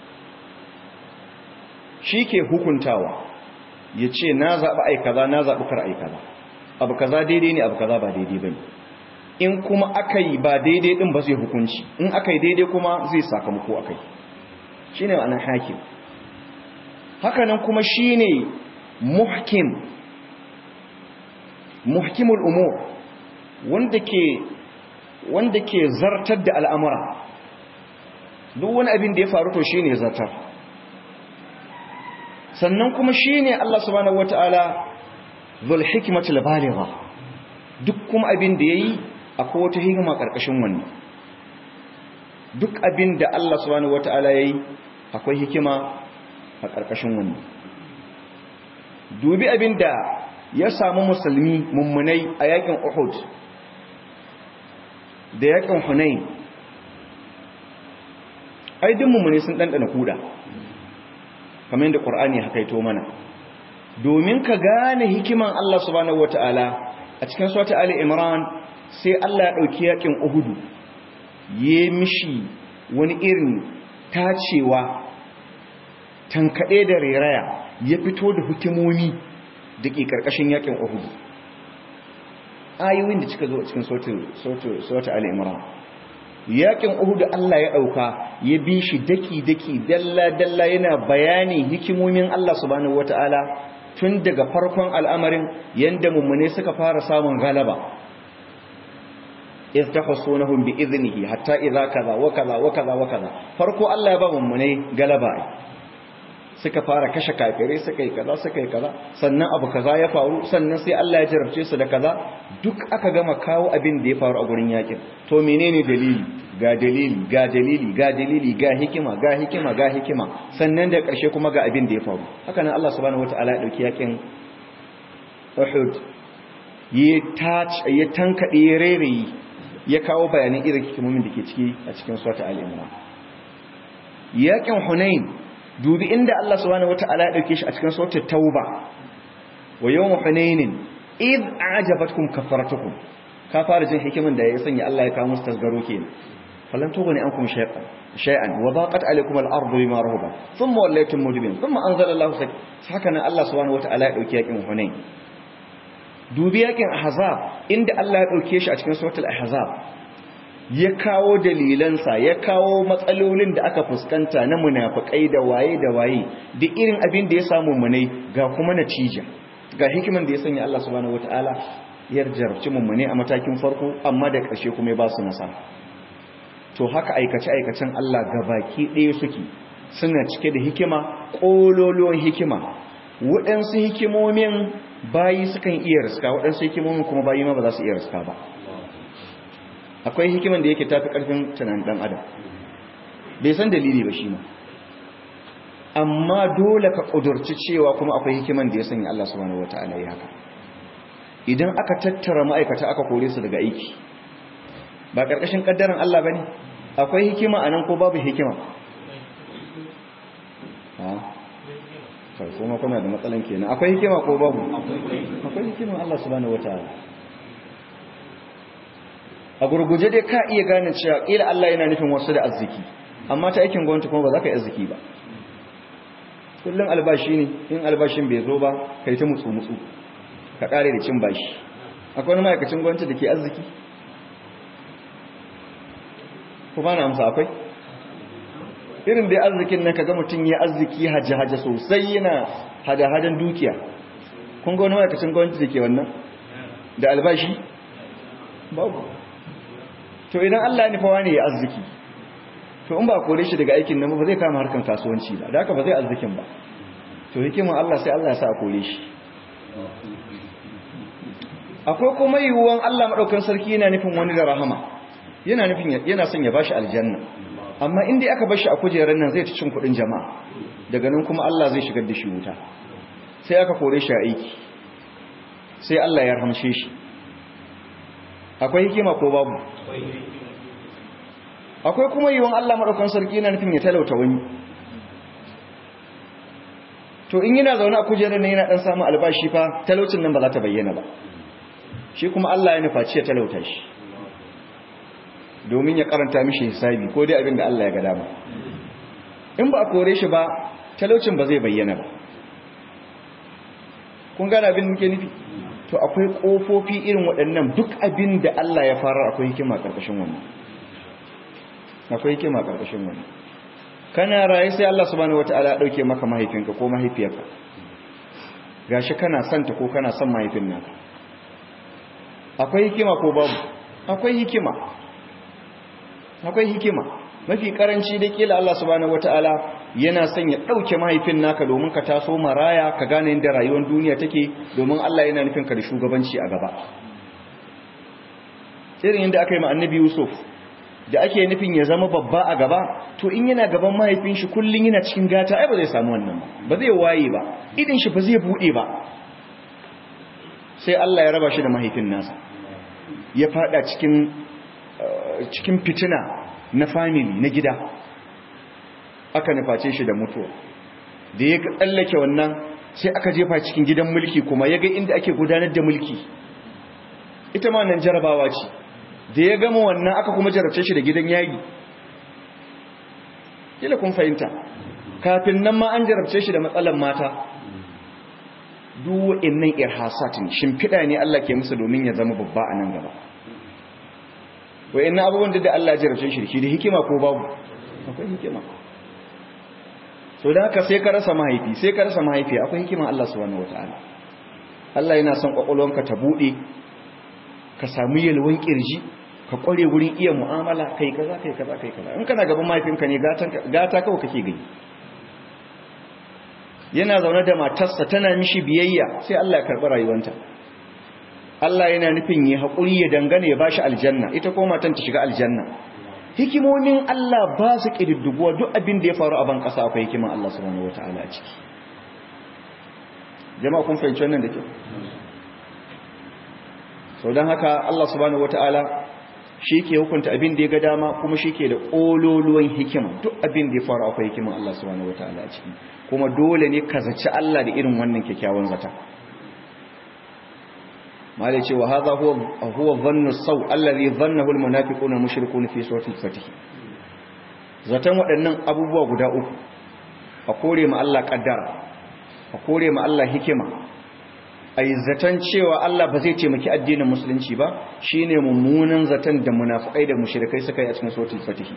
shi ke hukuntawa ya ce na zaɓi ai kaza na zaɓi kar ai kaza abu kaza daidai ne abu kaza ba daidai ba ne in kuma aka yi ba daidai ɗin ba zai hukunci in aka yi daidai kuma zai sakamako aka yi shi ne ma'anar hakim hakanan kuma shi ne muhkim muhkimul umur wanda ke wanda ke zartar da al'amura duk wani abin da ya faru to shi ne zartar sannan kuma shi ne Allah subhanahu wata'ala zul hikmatul baligha duk kuma abin da yayi akwai wata hikima karkashin wannan duk abin da Allah subhanahu wata'ala yayi akwai hikima a karkashin wannan dubi abin da ya samu musulmi mummunai a yakin Uhud da yakin Hunain ai duk mummune sun dandana kuda kamar yadda Qur'ani haka ito mana domin ka gane hikiman Allah subhanahu wataala a cikin surata Ali Imran sai Allah ya dauki yakin Uhud ya mishi wani irin tacewa tankade da reraya ya fito da hikimomi da ke karkashin yakin Uhud ayoyin da cika zo a cikin surata Ali Imran yakin Uhud Allah ya dauka ya bi shi daki daki dalla dalla yana bayanin hikimomin Allah subhanahu wataala tun daga farkon al'amarin yanda mummune suka fara samun galaba iz tahsunahum bi idnihi hatta idza kaza wa kaza wa kaza wa kaza farko Allah ya ba mummune galaba suka fara kashe kafirai suka yi kaza suka yi kaza sannan abu kaza ya faru sannan sai Allah ya jarabce su da kaza duk aka gama kawo abin da ya faru a gurin yakin to menene dalili ga dalili ga dalili ga dalili ga hikima ga hikima ga hikima sannan da ƙarshe kuma ga abin da ya faru haka nan Allah subhanahu wataala ya dauki yakin Uhud ya touch ya tankade ya rereyi ya kawo bayanan irin hikimomin da ke ciki a cikin surata al-Imran yakin Hunain dubi inda Allah subhanahu wataala ya dauke shi a cikin suratul Tauba wa yawm Hunain id a'jabatkum kafaratukum ka fara jin hikimin da ya sanya Allah ya kawo musu tasgaro kenan falan tuguni ankum shay'an shay'an wa daqat alaykum al-ardu bima rahabat thumma wallaytum mudbirin thumma anzala Allahu haka nan Allah subhanahu wataala ya dauki yakin Hunain dubi yakin Ahzab inda Allah ya dauke shi a cikin suratul Ahzab ya kawo dalilansa ya kawo matsalolin da aka fuskanta na munafikai da waye da waye da irin abin da ya samu munai ga kuma natija ga hikiman da ya sanya Allah subhanahu wataala ya jarabci mummune a matakin farko amma da ƙarshe kuma ya ba su nasara to haka aikace-aikacen Allah gabaki ɗaya suke suna cike da hikima ƙololuwan hikima waɗansu hikimomin bayi sukan iya riska waɗansu hikimomin kuma bayi ma ba za su iya riska ba akwai hikiman da yake tafi ƙarfin tunanin ɗan adam bai san dalili ba shi ma amma dole ka ƙudurci cewa kuma akwai hikiman da ya sanya Allah subhanahu wata'ala ya haka idan aka tattara ma'aikata aka kore su daga aiki ba ƙarƙashin ƙaddaran Allah ba ne akwai hikima a nan ko babu hikima sai kuma kuna da matsalan kenan akwai hikima ko babu akwai hikima Allah subhanahu wataala a gurguje dai ka iya gane cewa kila Allah yana nufin wasu da arziki amma ta aikin gwamnati kuma ba za ka yi arziki ba kullum albashi ne in albashin bai zo ba ka yi ta mutsu-mutsu ka kare da cin bashi akwai wani ma'aikacin gwamnati da ke arziki ku ba na amsa akwai irin da arzikin nan kaga mutum ya arziki hajji-hajji sosai yana hada-hadan dukiya kun ga wani ma'aikacin gwamnati da ke wannan da albashi babu to idan Allah ya nufa wani ya arziki to in ba kore shi daga aikin nan ba zai kama harkan kasuwanci ba da haka ba zai arzikin ba to hikimar Allah sai Allah ya sa a kore shi akwai kuma yiwuwan Allah madaukan sarki yana nufin wani da rahama yana nufin yana son ya bashi aljanna amma in dai aka bashi a kujerar nan zai ci cin kudin jama'a daga nan kuma Allah zai shigar da shi wuta sai aka kore shi a aiki sai Allah ya rahamshe shi akwai hikima ko babu akwai kuma yiwon Allah maɗaukan sarki yana nufin ya talauta wani to in yana zaune a kujerar ne yana ɗan samun albashi fa talaucin nan ba za ta bayyana ba shi kuma Allah ya nufa ya talauta shi domin ya karanta mishi hisabi ko dai abin da Allah ya ga dama in ba a kore shi ba talaucin ba zai bayyana ba kun gane abin da muke nufi to akwai ƙofofi irin waɗannan duk abin da Allah ya fara akwai hikima ƙarƙashin wannan akwai hikima ƙarƙashin wannan kana raye sai Allah subhanahu wataala ya dauke maka mahaifinka ko mahaifiyarka gashi kana son ta ko kana son mahaifin naka akwai hikima ko babu akwai hikima akwai hikima mafi karanci da kila Allah subhanahu wataala yana son ya dauke mahaifin naka domin ka taso maraya ka gane inda rayuwar duniya take domin Allah yana nufin ka da shugabanci a gaba irin inda aka yi ma annabi Yusuf da ake nufin ya zama babba a gaba to in yana gaban mahaifin shi kullun yana cikin gata ai ba zai samu wannan ba ba zai waye ba idin shi ba zai bude ba sai Allah ya raba shi da mahaifin nasa ya fada cikin cikin fitina na family na gida aka nuface shi da mutuwa da ya tsallake wannan sai aka jefa cikin gidan mulki kuma ya ga inda ake gudanar da mulki ita ma nan jarabawa ce da ya gama wannan aka kuma jarabce shi da gidan yagi kila kun fahimta kafin nan ma an jarabce shi da matsalan mata duk wa'annan irhasatin shimfiɗa ne Allah ke musu domin ya zama babba a nan gaba wa'annan abubuwan da Allah ya jarabce shi da shi da hikima ko babu akwai hikima so da haka sai ka rasa mahaifi sai ka rasa mahaifi akwai hikima Allah subhanahu wataala Allah yana son kwakwalwanka ta bude ka samu yalwan kirji ka kware wurin iya mu'amala kai kaza kai kaza kai kaza in kana gaban mahaifinka ne gata kawai kake gani yana zaune da matarsa tana mishi biyayya sai Allah ya karɓi rayuwanta Allah yana nufin yi haƙuri ya dangane ya bashi aljanna ita ko matan ta shiga aljanna hikimomin Allah ba su ƙididdiguwa duk abin da ya faru a ban ƙasa akwai hikiman Allah subhanahu wataala a ciki jama'a kun fahimci wannan da kyau sau don haka Allah subhanahu wataala shi ke hukunta abin da ya ga dama kuma shi ke da ƙololuwan hikima duk abin da ya faru akwai hikiman Allah subhanahu wataala a ciki kuma dole ne ka zaci Allah da irin wannan kyakkyawan zata malai ce wa hadha huwa huwa dhannu saw alladhi dhannahu almunafiquna mushrikun fi surati al-fatih zatan waɗannan abubuwa guda uku a kore ma Allah kaddara a kore ma Allah hikima ai zatan cewa Allah ba zai taimaki addinin musulunci ba shine mummunan zatan da munafikai da mushrikai suka yi a cikin suratul fatih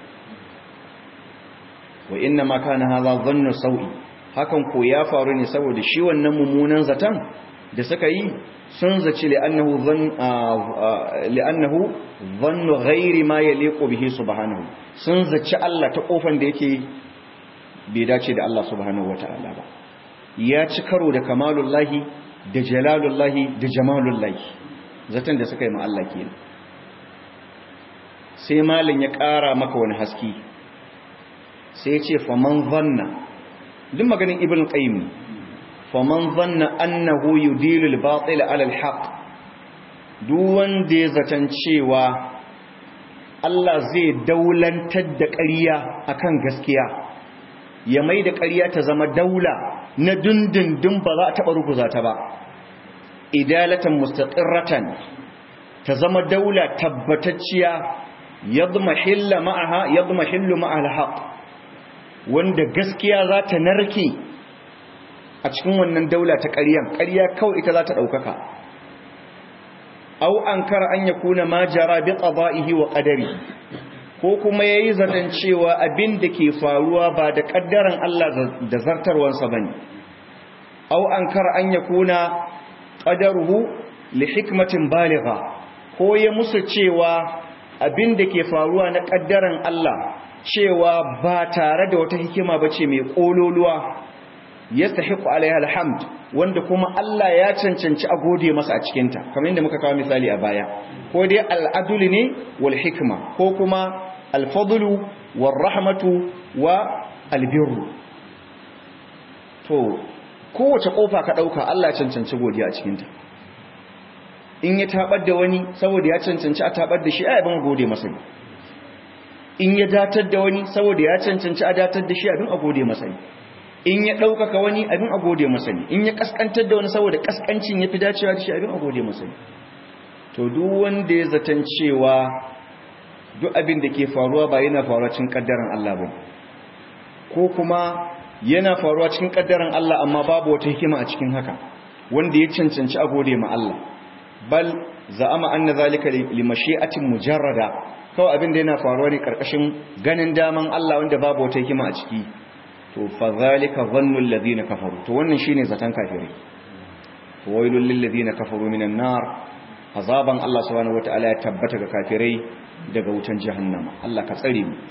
wa inna ma kana hadha dhannu sawi hakan ko ya faru ne saboda shi wannan mummunan zatan da suka yi sun zaci li'annahu dhann li'annahu dhannu ghairi ma yaliqu bihi subhanahu sun zaci Allah ta kofan da yake bai dace da Allah subhanahu wataala ba ya ci karo da kamalullahi da jalalullahi da jamalullahi zaton da suka yi ma Allah kenan sai malin ya ƙara maka wani haski sai ya ce faman zanna duk maganin ibn qayyim faman zanna annahu yudilu al-batil ala al-haq duk wanda ya zaton cewa Allah zai daulantar da ƙarya akan gaskiya ya mai da ƙarya ta zama daula na dundundun ba za a taɓa ruguza ta ba idalatan mustaqirratan ta zama daula tabbatacciya yadmahilla ma'aha yadmahillu ma'al haqq wanda gaskiya za ta narke a cikin wannan daula ta ƙaryan ƙarya kawai ita za ta ɗaukaka au an kara an ya kuna ma jara bi qada'ihi wa qadari ko kuma yayi zaton cewa abin da ke faruwa ba da kaddaran Allah da zartarwansa bane au an kara an ya kuna qadaruhu li hikmatin baligha ko ya musu cewa abin da ke faruwa na kaddaran Allah cewa ba tare da wata hikima bace mai kololuwa yastahiqu alaiha alhamd wanda kuma Allah ya cancanci a gode masa a cikin ta kamar yadda muka kawo misali a baya ko dai al'adul ne wal hikma ko kuma al-fadlu war rahmatu wa albirru to kowace kofa ka dauka Allah ya cancanci godiya a cikin ta in ya tabar da wani saboda ya cancanci a tabar da shi ai ban gode masa in ya datar da wani saboda ya cancanci a datar da shi abin a gode masa in ya ɗaukaka wani abin a gode masa ne in ya ƙasƙantar da wani saboda ƙasƙancin ya fi dacewa da shi abin a gode masa ne to duk wanda ya zaton cewa duk abin da ke faruwa ba yana faruwa cikin ƙaddaran Allah ba ko kuma yana faruwa cikin ƙaddaran Allah amma babu wata hikima a cikin haka wanda ya cancanci a gode ma Allah bal za'ama anna zalika li mashi'atin mujarrada kawai abin da yana faruwa ne karkashin ganin daman Allah wanda babu wata hikima a ciki to fa zalika dhannu alladhina kafaru to wannan shine zatan kafirai to wailul lil ladina kafaru minan nar azaban Allah subhanahu wataala ya tabbata ga kafirai daga wutan jahannama Allah ka tsare mu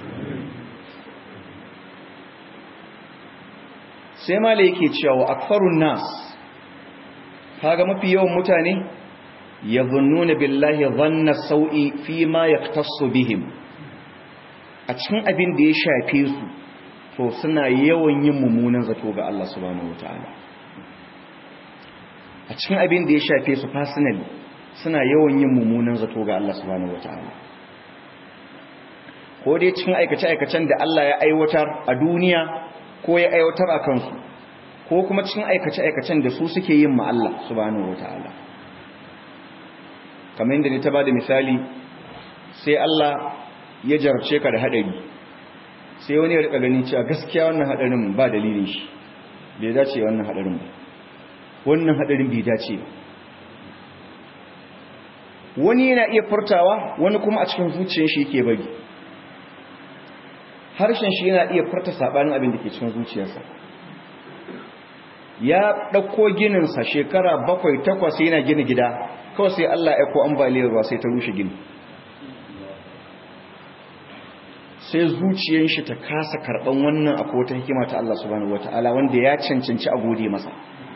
sai mala yake cewa akfarun nas kaga mafi yawan mutane yadhunnuna billahi dhanna sau'i fi ma yaktassu bihim a cikin abin da ya shafe su to suna yawan yin mummunan zato ga Allah subhanahu wataala a cikin abin da ya shafe su personally suna yawan yin mummunan zato ga Allah subhanahu wataala ko dai cikin aikace-aikacen da Allah ya aiwatar a duniya ko ya aiwatar a kansu ko kuma cikin aikace-aikacen da su suke yin ma Allah subhanahu wataala kamar yadda ni ta bada misali sai Allah ya jarce ka da hadari sai wani ya rika ganin cewa gaskiya wannan hadarin ba dalilin shi bai dace wannan hadarin ba wannan hadarin bai dace ba wani yana iya furtawa wani kuma a cikin zuciyar shi yake bari harshen shi yana iya furta sabanin abin da ke cikin zuciyarsa ya ɗauko gininsa shekara bakwai takwas yana gina gida kawai sai Allah ya ko ambaliyar ruwa sai ta rushe gini sai zuciyar shi ta kasa karɓan wannan akwai wata hikima ta Allah subhanahu wata'ala wanda ya cancanci a gode masa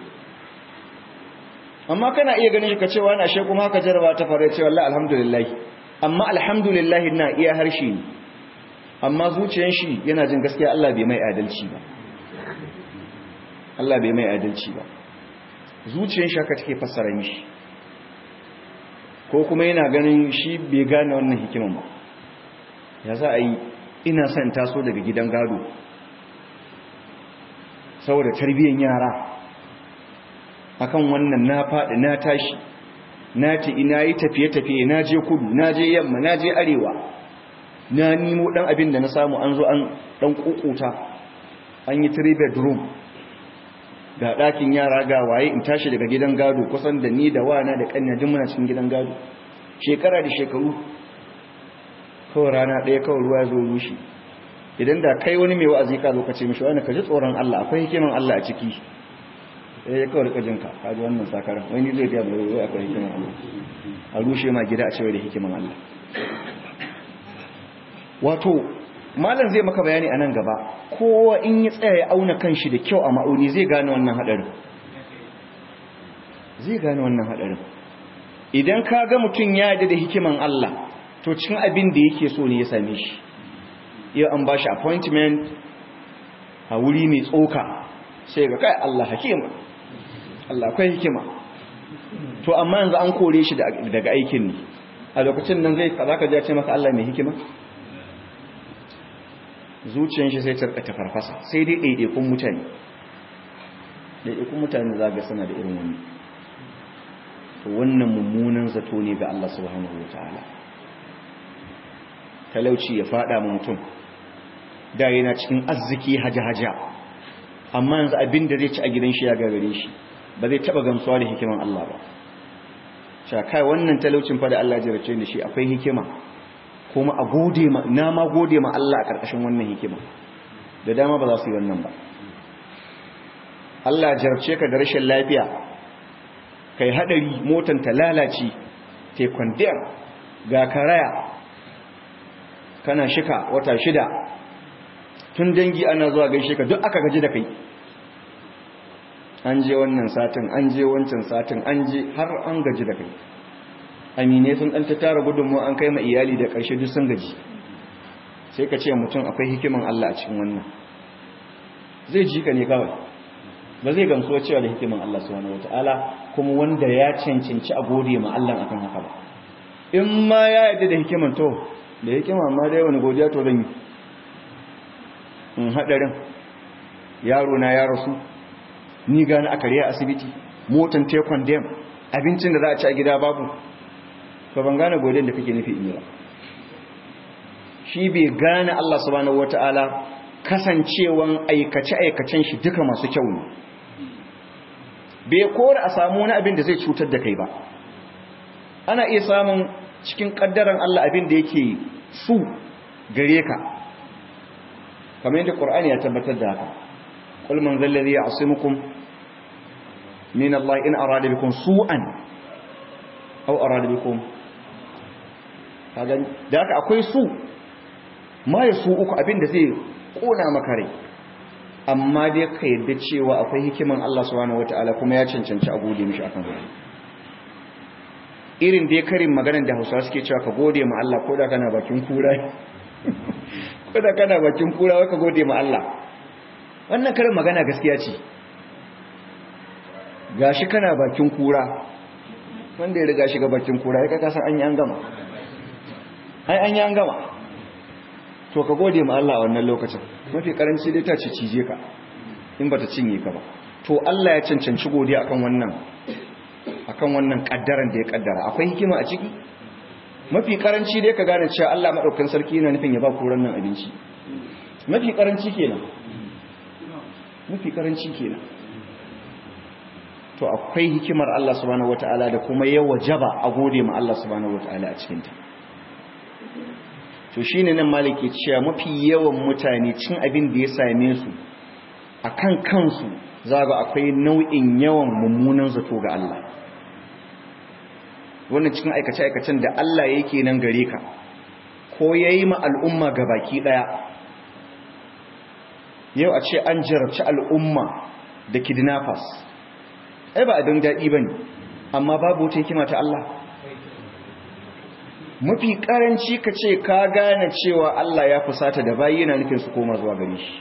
amma kana iya ganin shi ka cewa na she kuma haka jaraba ta fara cewa Allah alhamdulillah amma alhamdulillah na iya harshe ne amma zuciyar shi yana jin gaskiya Allah bai mai adalci ba Allah bai mai adalci ba zuciyar shi haka take fassara mishi ko kuma yana ganin shi bai gane wannan hikiman ba ya za a yi ina son taso daga gidan gado saboda tarbiyyar yara akan wannan na faɗi na tashi na ce ina yi tafiye-tafiye na je kudu na je yamma na je arewa na nemo ɗan abin da na samu an zo an ɗan ƙuƙuta an yi three bedroom ga ɗakin yara ga waye in tashi daga gidan gado kusan da ni da wana da ƙanya duk muna cikin gidan gado shekara da shekaru kawai rana ɗaya kawai ruwa zo rushe idan da kai wani mai wa'azi ka zo ka ce mishi wani ka ji tsoron Allah akwai hikiman Allah a ciki eh ya kawai rika jinka ka ji wannan sakaran wani zai biya mai wai akwai hikiman Allah a rushe ma gida a cewa da hikiman Allah wato malam zai maka bayani a nan gaba kowa in ya tsaya ya auna kanshi da kyau a ma'auni zai gane wannan hadarin zai gane wannan hadarin idan ka ga mutum ya yarda da hikiman Allah to cikin abin da yake so ne ya same shi yau an ba shi appointment a wuri mai tsoka sai ga kai Allah hakima Allah akwai hikima to amma yanzu an kore shi daga aikin ne a lokacin nan zai za ka ce maka Allah mai hikima zuciyar shi sai tarka ta farfasa sai dai ɗaiɗaikun mutane ɗaiɗaikun mutane za ga suna da irin wani to wannan mummunan zato ne ga Allah subhanahu wa ta'ala talauci ya fada ma mutum da yana cikin arziki haja-haja amma yanzu abin da zai ci a gidan shi ya gagare shi ba zai taba gamsuwa da hikiman Allah ba cewa kai wannan talaucin fa da Allah ya jarace da shi akwai hikima kuma a gode ma na ma gode ma Allah a karkashin wannan hikima da dama ba za su yi wannan ba Allah ya jarabce ka da rashin lafiya kai hadari motan ta lalace te kwandiyar ga karaya kana shika wata shida tun dangi ana zuwa gaishe ka duk aka gaji da kai an je wannan satin an je wancan satin an je har an gaji da kai amine sun dan ta tara gudunmu an kai ma iyali da ƙarshe duk sun gaji sai ka ce mutum akwai hikiman Allah a cikin wannan zai ji ka ne kawai ba zai gamsuwa cewa da hikiman Allah subhanahu wataala kuma wanda ya cancanci a gode ma Allah akan haka ba in ma ya yarda da hikiman to da hikima amma dai wani godiya to zan yi in hadarin yaro na ya rasu ni gani a kariya asibiti motan tekon dam abincin da za a ci a gida babu ba ban gane godin da kake nufi in yi ba shi bai gane Allah subhanahu wata'ala kasancewan aikace-aikacen shi duka masu kyau ne bai kora a samu wani abin da zai cutar da kai ba ana iya samun cikin kaddaran Allah abin da yake su gare ka kamar yadda Qur'ani ya tabbatar da haka qul man zal ladhi ya'simukum min Allah in arada bikum su'an aw arada bikum kaga da haka akwai su ma ya su uku abin da zai kona maka rai amma dai ka yadda cewa akwai hikiman Allah subhanahu wataala kuma ya cancanci a gode mishi akan haka irin dai karin maganar da Hausawa suke cewa ka gode ma Allah ko da kana bakin kura ko da kana bakin kura wai ka gode ma Allah wannan karin magana gaskiya ce gashi kana bakin kura wanda ya riga shiga bakin kura ya kaka san an yi an gama ai an yi an gama to ka gode ma Allah a wannan lokacin mafi karanci dai ta ce cije ka in bata cinye ka ba to Allah ya cancanci godiya akan wannan akan wannan kaddaran da ya kaddara akwai hikima a ciki mafi karanci dai ka gane cewa Allah madaukakin sarki yana nufin ya ba ku nan abinci mafi karanci kenan mafi karanci kenan to akwai hikimar Allah subhanahu wataala da kuma ya wajaba a gode ma Allah subhanahu wataala a cikin ta to shine nan maliki cewa mafi yawan mutane cin abin da ya same su akan kansu zaga akwai nau'in yawan mummunan zato ga Allah wannan cikin aikace-aikacen da Allah yake nan gare ka ko ya yi ma al'umma ga baki ɗaya yau a ce an jarabci al'umma da kidnappers ai ba abin daɗi ba ne amma babu wata hikima ta Allah mafi ƙaranci ka ce ka gane cewa Allah ya fusata da bayi yana nufin su koma zuwa gare shi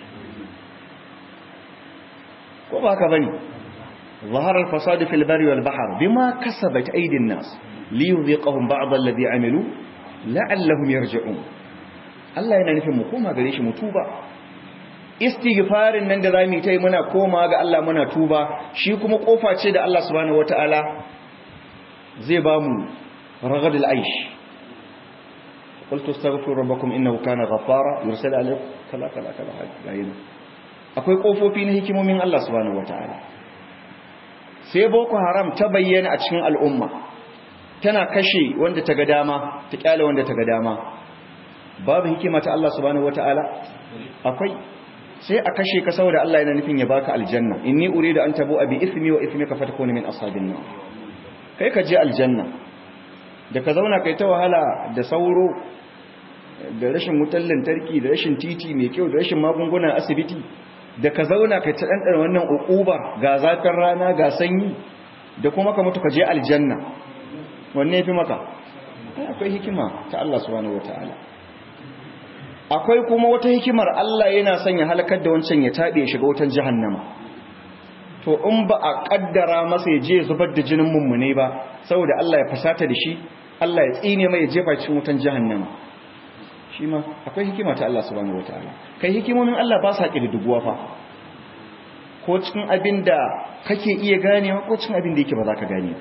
ko ba haka ba ne ظهر الفساد في البر والبحر بما كسبت أيدي الناس liyuziqahum ba'd alladhi amilu la'allahum yarji'un Allah yana nufin mu koma gare shi mu tuba istighfarin nan da zamu yi muna koma ga Allah muna tuba shi kuma kofa ce da Allah subhanahu wataala zai ba mu ragadul aish qultu astaghfiru rabbakum innahu kana ghaffara yursilu alaykum kala kala kala hayyin akwai kofofi na hikimomin Allah subhanahu wataala sai boko haram ta bayyana a cikin al'umma tana kashe wanda ta ga dama ta kyale wanda ta ga dama babu hikima ta Allah subhanahu wataala akwai sai a kashe ka saboda Allah yana nufin ya baka aljanna inni uridu an tabu bi ismi wa ismika fatakuna min ashabin nar kai ka je aljanna da ka zauna kai ta wahala da sauro da rashin wutar lantarki da rashin titi mai kyau da rashin magungunan asibiti da ka zauna kai ta dandana wannan ukuba ga zafin rana ga sanyi da kuma ka mutu ka je aljanna wanne ya fi maka akwai hikima ta Allah subhanahu wata'ala akwai kuma wata hikimar Allah yana son ya halakar da wancan ya taɓe shiga wutan jahannama to in ba a kaddara masa ya je zubar da jinin mummune ba saboda Allah ya fasata da shi Allah ya tsine mai ya jefa cikin wutan jahannama shi ma akwai hikima ta Allah subhanahu wata'ala kai hikimomin Allah ba sa duguwa fa ko cikin abin da kake iya ganewa ko cikin abin da yake ba za ka gane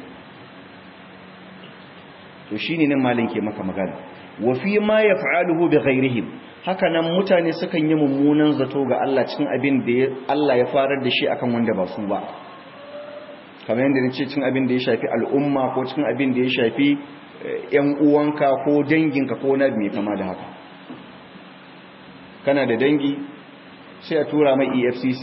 to shine nan malin ke maka magana wa fi ma yaf'aluhu bi ghairihim haka nan mutane sukan yi mummunan zato ga Allah cikin abin da Allah ya farar da shi akan wanda ba su ba kamar yadda nace cikin abin da ya shafi al'umma ko cikin abin da ya shafi yan uwanka ko danginka ko na mai kama da haka kana da dangi sai a tura mai EFCC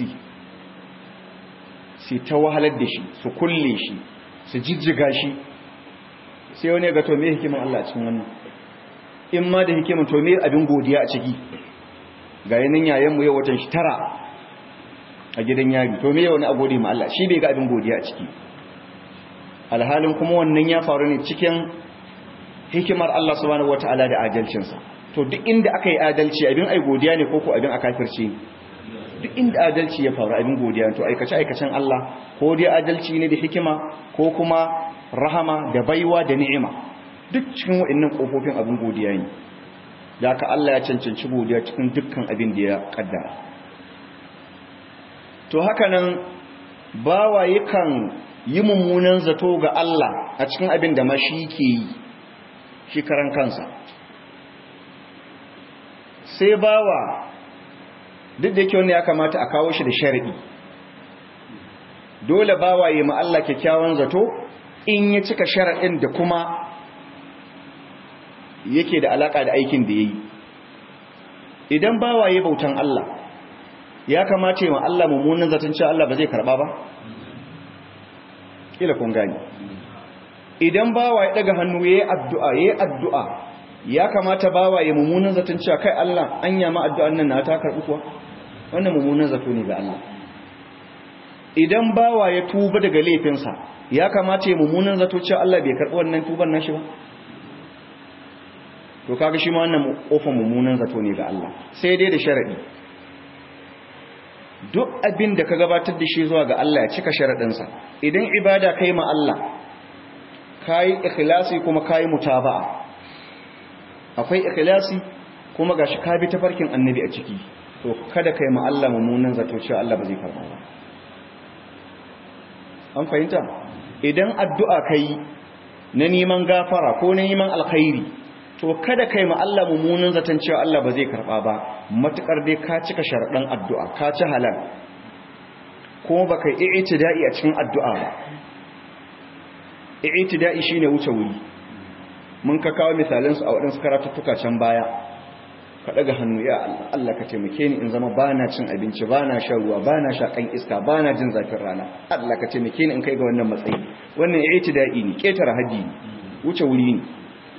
sai ta wahalar da shi su kulle shi su jijjiga shi sai wani ga to me hikiman Allah cikin wannan in ma da hikiman to me abin godiya a ciki ga yanin yayan mu yau watan shi tara a gidan yari to me wani a gode ma Allah shi bai ga abin godiya a ciki alhalin kuma wannan ya faru ne cikin hikimar Allah subhanahu wataala da adalcinsa to duk inda aka yi adalci abin ai godiya ne ko ko abin a kafirci duk inda adalci ya faru abin godiya to aikace aikacen Allah ko dai adalci ne da hikima ko kuma rahama da baiwa da ni'ima duk cikin waɗannan kofofin abin godiya ne da ka Allah ya cancanci godiya cikin dukkan abin da ya kaddara to haka nan bawa yakan yi mummunan zato ga Allah a cikin abin da mashi ke yi shi karan kansa sai bawa duk da yake wanda ya kamata a kawo shi da sharadi dole bawa yi ma Allah kyakkyawan zato in ya cika sharadin da kuma yake da alaka da aikin da yayi idan bawa yi bautan Allah ya kamata yi ma Allah mummunan zaton cewa Allah ba zai karba ba kila kun gani idan bawa ya daga hannu yayi addu'a yayi addu'a ya kamata bawa ya mummunan zaton cewa kai Allah an yama addu'an nan na ta karbi kuwa wannan mummunan zato ne ga Allah idan bawa ya tuba daga laifinsa ya kamata ya mummunan zato cewa Allah bai karbi wannan tuban nashi ba to kaga shi ma wannan kofar mummunan zato ne ga Allah sai dai da sharadi duk abin da ka gabatar da shi zuwa ga Allah ya cika sharadinsa idan ibada kai ma Allah kai ikhlasi kuma kai mutaba'a akwai ikhlasi kuma gashi ka bi tafarkin annabi a ciki to kada kai ma Allah mummunan zato cewa Allah ba zai karba ba an fahimta idan addu'a kai na neman gafara ko na neman alkhairi to kada kai ma Allah mummunan zaton cewa Allah ba zai karba ba matukar dai ka cika sharadan addu'a ka ci halal kuma baka yi i'tida'i a cikin addu'a ba i'tida'i shine wuce wuri mun ka kawo misalansu a waɗansu karatuttuka can baya ka ɗaga hannu ya Allah Allah ka taimake ni in zama bana cin abinci bana shan ruwa bana shakan iska bana jin zafin rana Allah ka taimake ni in kai ga wannan matsayi wannan i'tida'i ne ketare haji ne wuce wuri ne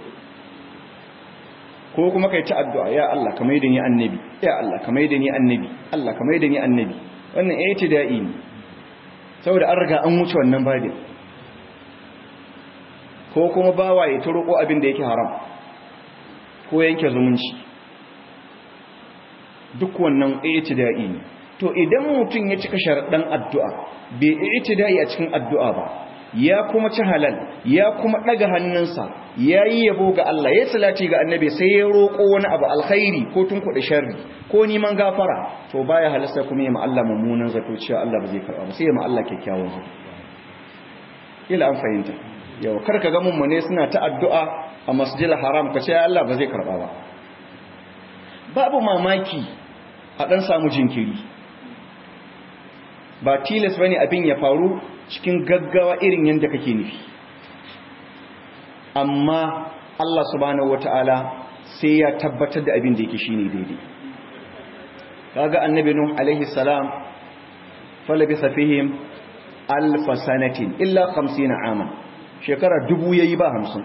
ko kuma kai ta addu'a ya Allah ka maida ni annabi ya Allah ka maida ni annabi Allah ka maida ni annabi wannan i'tida'i ne saboda an riga an wuce wannan babin ko kuma bawa ya ta roƙo abin da yake haram ko yanke zumunci duk wannan i'tida'i ne to idan mutum ya cika sharaɗan addu'a bai i'tida'i a cikin addu'a ba ya kuma ci halal ya kuma ɗaga hannunsa ya yi yabo ga Allah ya salati ga annabi sai ya roƙo wani abu alkhairi ko tun kuɗi sharri ko neman gafara to baya halasta kuma ya Allah mummunan zato cewa Allah ba zai karɓa ba sai ya Allah kyakkyawan zato ila an fahimta yau karka ga mummune suna ta addu'a a masjidil haram ka ce Allah ba zai karba ba babu mamaki a dan samu jinkiri ba tilas bane abin ya faru cikin gaggawa irin yanda kake nufi amma Allah subhanahu wataala sai ya tabbatar da abin da yake shine daidai kaga annabi nuh alaihi salam falabisa fihim alf sanatin illa 50 aman shekara dubu yayi ba hamsin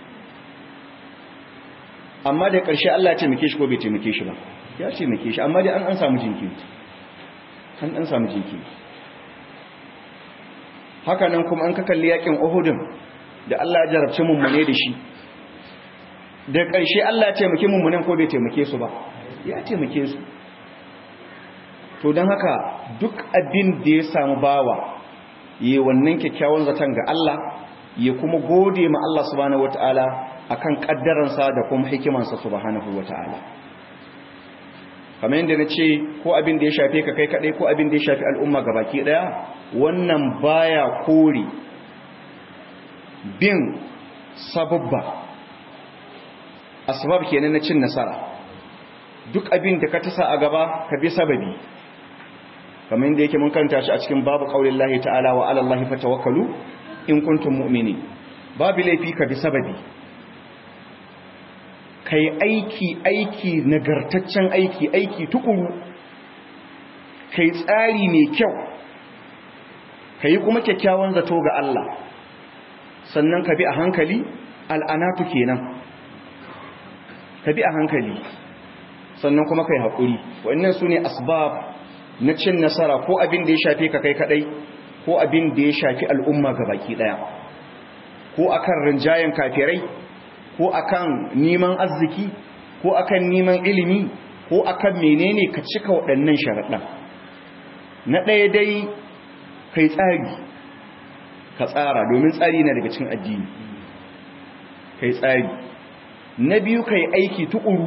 amma da ƙarshe Allah ya taimake shi ko bai taimake shi ba ya taimake shi amma dai an an samu jinkiri an an samu jinkiri haka nan kuma an ka kalli yakin Uhudun da Allah ya jarabce mummune da shi da ƙarshe Allah ya taimake mummunen ko bai taimake su ba ya taimake su to don haka duk abin da ya samu bawa yi wannan kyakkyawan zaton ga Allah ya kuma gode ma Allah subhanahu wataala akan kaddaransa da kuma hikimansa subhanahu wataala kamar yadda na ce ko abin da ya shafe ka kai kaɗai ko abin da ya shafi al'umma ga baki ɗaya wannan baya kore bin sababba asbab kenan na cin nasara duk abin da ka tasa a gaba ka bi sababi kamar yadda yake mun karanta shi a cikin babu qaulin lahi ta'ala wa 'ala allahi fatawakkalu in kuntum mu'minin babu laifi ka bi sababi kai aiki aiki nagartaccen aiki aiki tukuru kai tsari mai kyau kai kuma kyakkyawan zato ga Allah sannan ka bi a hankali al'anatu kenan ka bi a hankali sannan kuma kai haƙuri wannan su ne asbab na cin nasara ko abin da ya shafe ka kai kadai ko abin da ya shafi al'umma ga baki daya ko akan rinjayen kafirai ko akan neman arziki ko akan neman ilimi ko akan menene ka cika waɗannan sharaɗin na ɗaya dai kai tsari ka tsara domin tsari na daga cikin addini kai tsari na biyu kai aiki tuƙuru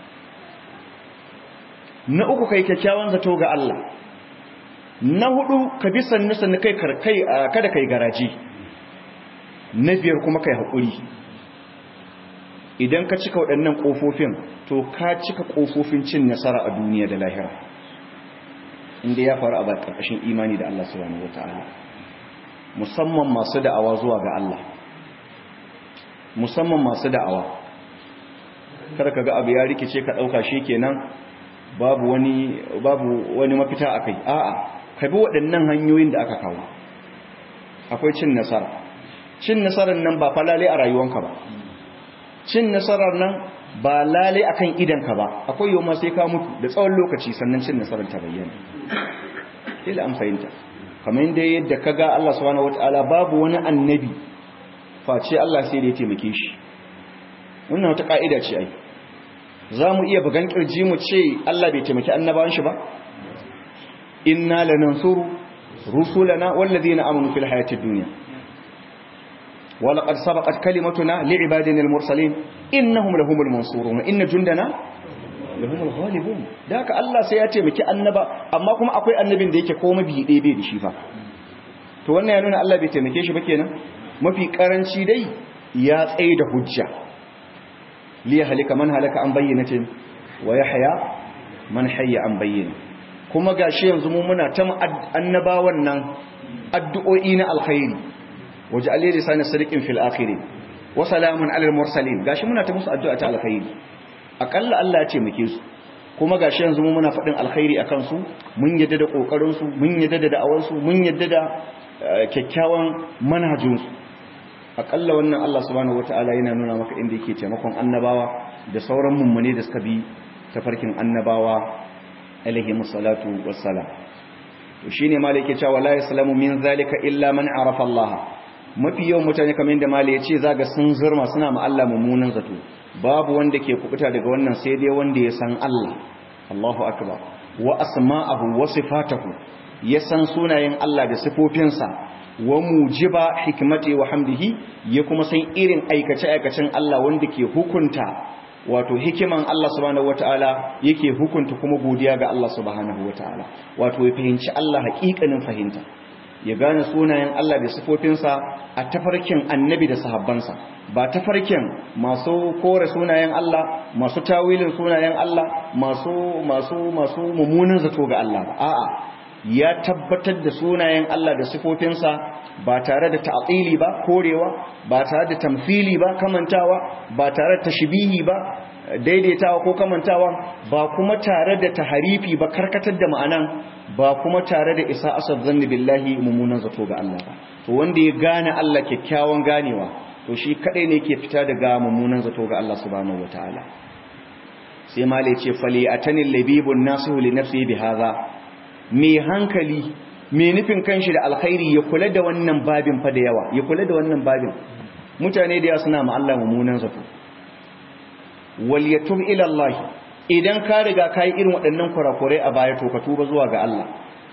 na uku kai kyakkyawan zato ga Allah na hudu ka bi sannu sannu kai kai kada kai garaji na biyar kuma kai haƙuri idan ka cika waɗannan ƙofofin to ka cika ƙofofin cin nasara a duniya da lahira inda ya faru a ba ƙarƙashin imani da Allah subhanahu wataala musamman masu da'awa zuwa ga Allah musamman masu da'awa kada ka ga abu ya rikice ka ɗauka shi kenan babu wani babu wani mafita akai a'a ka bi waɗannan hanyoyin da aka kawo akwai cin nasara cin nasarar nan ba falale a rayuwanka ba cin nasarar nan ba lale akan idanka ba akwai yau ma sai ka mutu da tsawon lokaci sannan cin nasarar ta bayyana ila an fahimta kamar yadda yadda kaga Allah subhanahu wataala babu wani annabi face Allah sai da ya taimake shi wannan wata ka'ida ce ai za mu iya bugan kirji mu ce Allah bai taimaki annabawan shi ba inna lanansuru rusulana wallazina amanu fil hayatid dunya ولقد سبقت كلمتنا لعبادنا المرسلين إنهم لهم المنصورون إن جندنا لهم الغالبون ذاك الله سيأتي مكي annaba amma kuma akwai annabin da yake koma bi dai bai da shi fa to wannan ya nuna Allah bai taimake shi ba kenan mafi karanci dai ya tsaye da hujja li halika man halaka an bayyinatin wa yahya man hayya an bayyana kuma gashi yanzu mu muna ta annabawan nan addu'o'i na alkhairi waje alai lisani sadiqin fil akhiri wa salamun alal mursalin gashi muna ta musu addu'a ta alkhairi akalla Allah ya ce muke su kuma gashi yanzu mu muna fadin alkhairi akan su mun yadda da kokarin su mun yadda da da'awar su mun yadda da kyakkyawan manhajin su akalla wannan Allah subhanahu wataala yana nuna maka inda yake taimakon annabawa da sauran mummune da suka bi tafarkin annabawa alaihi musallatu wassalam to shine malai yake cewa la yaslamu min zalika illa man arafa Allah mafi yawan mutane kamar yadda mali ya ce zaga sun zurma suna ma Allah mummunan zato babu wanda ke kubuta daga wannan sai dai wanda ya san Allah Allahu akbar wa asma'ahu wa sifatahu ya san sunayen Allah da sifofinsa wa mujiba hikmati wa hamdihi ya kuma san irin aikace aikacen Allah wanda ke hukunta wato hikiman Allah subhanahu wataala yake hukunta kuma godiya ga Allah subhanahu wataala wato ya fahimci Allah haƙiƙanin fahimta ya gane sunayen Allah da sifofinsa a tafarkin annabi da sahabbansa ba tafarkin masu kore sunayen Allah masu tawilin sunayen Allah masu masu masu mummunan zato ga Allah ba a'a ya tabbatar da sunayen Allah da sifofinsa ba tare da ta'atili ba korewa ba tare da tamfili ba kamantawa ba tare da tashbihi ba daidaitawa ko kamantawa ba kuma tare da taharifi ba karkatar da ma'anan ba kuma tare da isa asad zanni billahi mummunan zato ga Allah ba to wanda ya gane Allah kyakkyawan ganewa to shi kadai ne yake fita daga mummunan zato ga Allah subhanahu wataala sai mali ce fali atanil labibun nasihu li nafsihi bihadha me hankali me nufin kanshi da alkhairi ya kula da wannan babin fa da yawa ya kula da wannan babin mutane da yawa suna ma Allah mummunan zato wal yatub ila Allah idan ka riga kai irin waɗannan kurakurai a baya to ka tuba zuwa ga Allah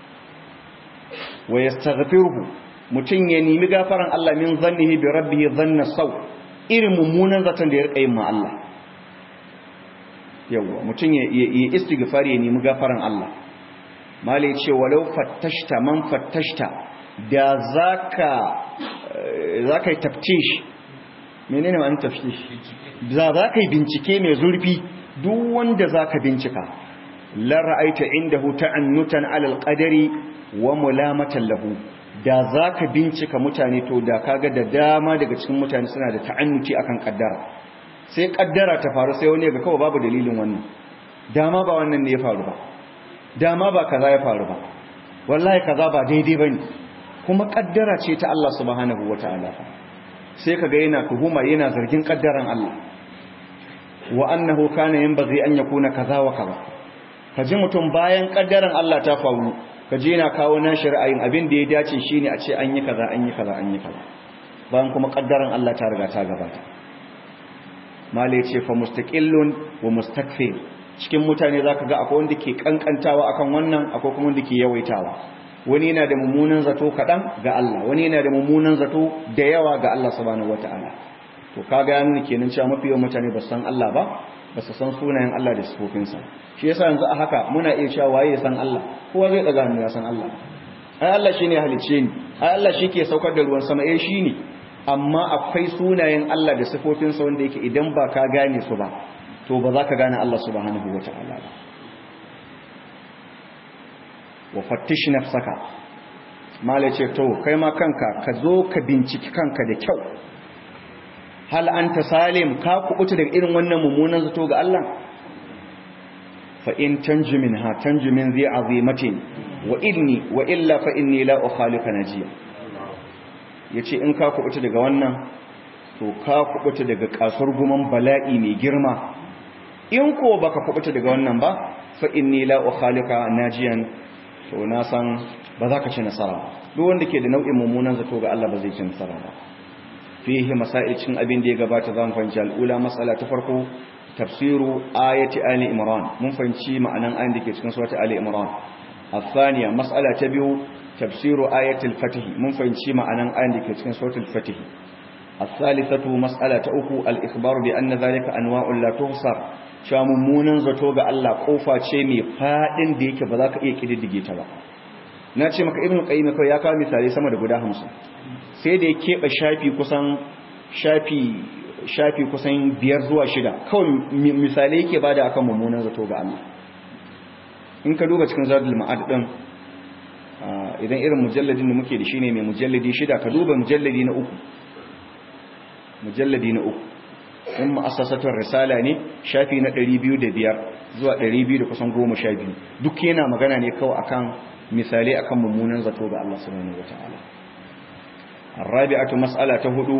wa yastaghfiruhu mutun ya nemi gafaran Allah min zannihi bi rabbih dhanna saw irin mummunan zaton da ya rika yin ma Allah yawa mutum ya yi istighfar ya nemi gafaran Allah mala ya ce walau fattashta man fattashta da zaka zaka yi taftish menene ma'anar taftish da zaka yi bincike mai zurfi duk wanda zaka bincika la ra'aita indahu ta'annutan 'ala al-qadari wa mulamatan lahu da zaka bincika mutane to da kaga da dama daga cikin mutane suna da ta'annuci akan kaddara sai kaddara ta faru sai wani ga kawai babu dalilin wannan dama ba wannan ne ya faru ba dama ba kaza ya faru ba wallahi kaza ba daidai bane kuma kaddara ce ta Allah subhanahu wataala sai kaga yana tuhuma yana zargin kaddaran Allah wa annahu kana yanbaghi an yakuna kaza wa kaza kaji mutum bayan kaddaran Allah ta faru kaji yana kawo nashi ra'ayin abin da ya dace shine a ce an yi kaza an yi kaza an yi kaza bayan kuma kaddaran Allah ta riga ta gabata mala ce fa mustaqillun wa mustakfir cikin mutane zaka ga akwai wanda ke kankantawa akan wannan akwai kuma wanda ke yawaitawa wani yana da mummunan zato kadan ga Allah wani yana da mummunan zato da yawa ga Allah subhanahu wataala to kaga ya nuna kenan cewa mafi yawan mutane ba san Allah ba ba su san sunayen Allah da sifofinsa shi yasa yanzu a haka muna iya cewa waye ya san Allah kowa zai daga hannu ya san Allah ai Allah shine halicce ni ai Allah shi ke saukar da ruwan sama eh shine amma akwai sunayen Allah da sifofinsa wanda yake idan ba ka gane su ba to ba za ka gane Allah subhanahu wa ta'ala ba wa fattish nafsaka mala ce to kai ma kanka ka zo ka binciki kanka da kyau hal anta salim ka kubuta daga irin wannan mummunan zato ga Allah fa in tanju minha tanju min zi azimatin wa inni wa illa fa inni la ukhalika najiya ya ce in ka kubuta daga wannan to ka kubuta daga kasar guman bala'i mai girma in ko baka kubuta daga wannan ba fa inni la ukhalika najiyan to na san ba za ka ci nasara ba duk wanda ke da nau'in mummunan zato ga Allah ba zai ci nasara ba fihi masail cin abin da ya gabata zan fahimci al'ula mas'ala ta farko tafsiru ayati ali imran mun fahimci ma'anan ayin da ke cikin surati ali imran الثانية مسألة تبيو تفسير آية الفتح من فإنشي معنى آية كتن سورة الفتح الثالثة مسألة أخو الإخبار بأن ذلك أنواع لا تغصر شاممونا زتوغ الله قوفا شيمي فادن ديك بذاك إيه كده ديجيتا با nace maka ibnu qayyim kai ya kawo misali sama da guda 50 sai da ya keba shafi kusan shafi shafi kusan biyar zuwa shida kawai misalai yake bada akan mummunan zato ga Allah in ka duba cikin zadul ma'ad din idan irin mujalladin da muke da shi ne mai mujalladi shida ka duba mujalladi na uku mujalladi na uku in ma'asasatar risala ne shafi na 205 zuwa 200 da kusan 12 duk yana magana ne kawai akan misali akan mummunan zato ga Allah subhanahu wataala الرابعه مساله هدو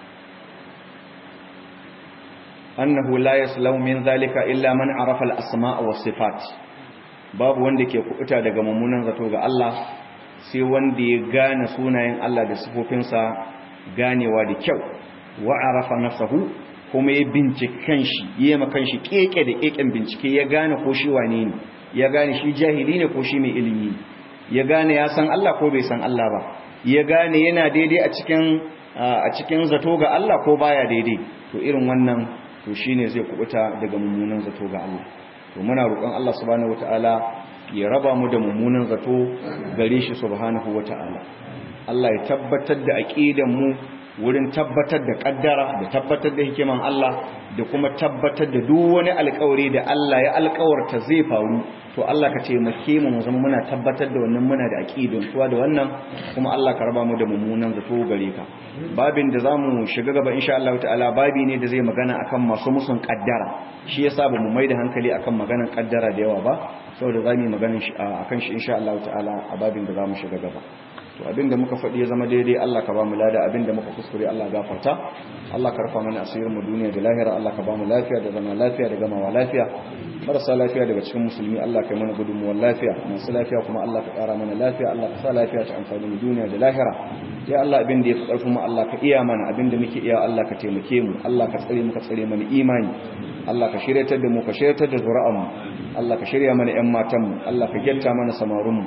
انه لا يسلم من ذلك الا من عرف الاسماء والصفات babu wanda ke kubuta daga mummunan zato ga Allah sai wanda ya gane sunayen Allah da sifofinsa ganewa da kyau wa arafa nafsahu kuma ya bincike kanshi yayi ma kanshi keke da keken bincike ya gane ko shi wane ne ya gane shi jahili ne ko shi mai ilimi ya gane ya san Allah ko bai san Allah ba ya gane yana daidai a cikin a cikin zato ga Allah ko baya daidai to irin wannan to shine zai kubuta daga mummunan zato ga Allah to muna roƙon Allah subhanahu wataala ya raba mu da mummunan zato gare shi subhanahu wataala Allah ya tabbatar da aqidan mu wurin tabbatar da kaddara da tabbatar da hikiman Allah da kuma tabbatar da duk wani alƙawari da Allah ya alƙawarta zai faru to Allah ka taimake mu mu zama muna tabbatar da wannan muna da aqidun tuwa da wannan kuma Allah ka raba mu da mummunan zato gare ka babin da zamu shiga gaba insha Allah ta'ala babi ne da zai magana akan masu musun kaddara shi yasa ba mu maida hankali akan maganan kaddara da yawa ba saboda zamu yi maganan shi akan shi insha Allah ta'ala a babin da zamu shiga gaba to abinda muka faɗi ya zama daidai Allah ka ba mu lada abinda muka kuskure Allah gafarta Allah ka rufa mana asirin mu duniya da lahira Allah ka ba mu lafiya da zama lafiya da gamawa lafiya marasa lafiya daga cikin musulmi Allah ka yi mana gudunmuwar lafiya masu lafiya kuma Allah ka ƙara mana lafiya Allah ka sa lafiya ta amfani mu duniya da lahira ya Allah abin da ya fi ƙarfin mu Allah ka iya mana abin da muke iya Allah ka taimake mu Allah ka tsare mu ka tsare mana imani Allah ka shiryatar da mu ka shiryatar da zuri'an mu Allah ka shirya mana ƴan matan mu Allah ka gyatta mana samarun mu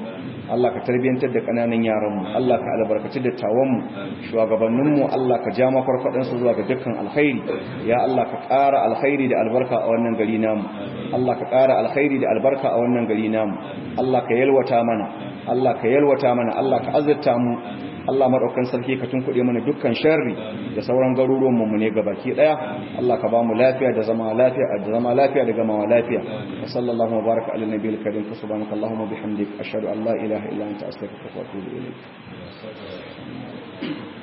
Allah ka tarbiyantar da kananan yaran mu Allah ka albarkaci da tawan mu shugabannin mu Allah ka ja mafarfadan su zuwa ga dukkan alkhairi ya Allah ka ƙara alkhairi da albarka a wannan gari namu Allah ka ƙara alkhairi da albarka a wannan gari namu Allah ka yalwata mana Allah ka yalwata mana Allah ka azurta mu Allah madaukan sarki ka tunkuɗe mana dukkan sharri da sauran garuruwan mu ne gabaki daya Allah ka ba mu lafiya da zama lafiya da zama lafiya da gamawa lafiya wa sallallahu wa baraka ala nabiyil karim subhanaka allahumma bihamdik ashhadu an la ilaha illa anta astaghfiruka wa atubu ilayk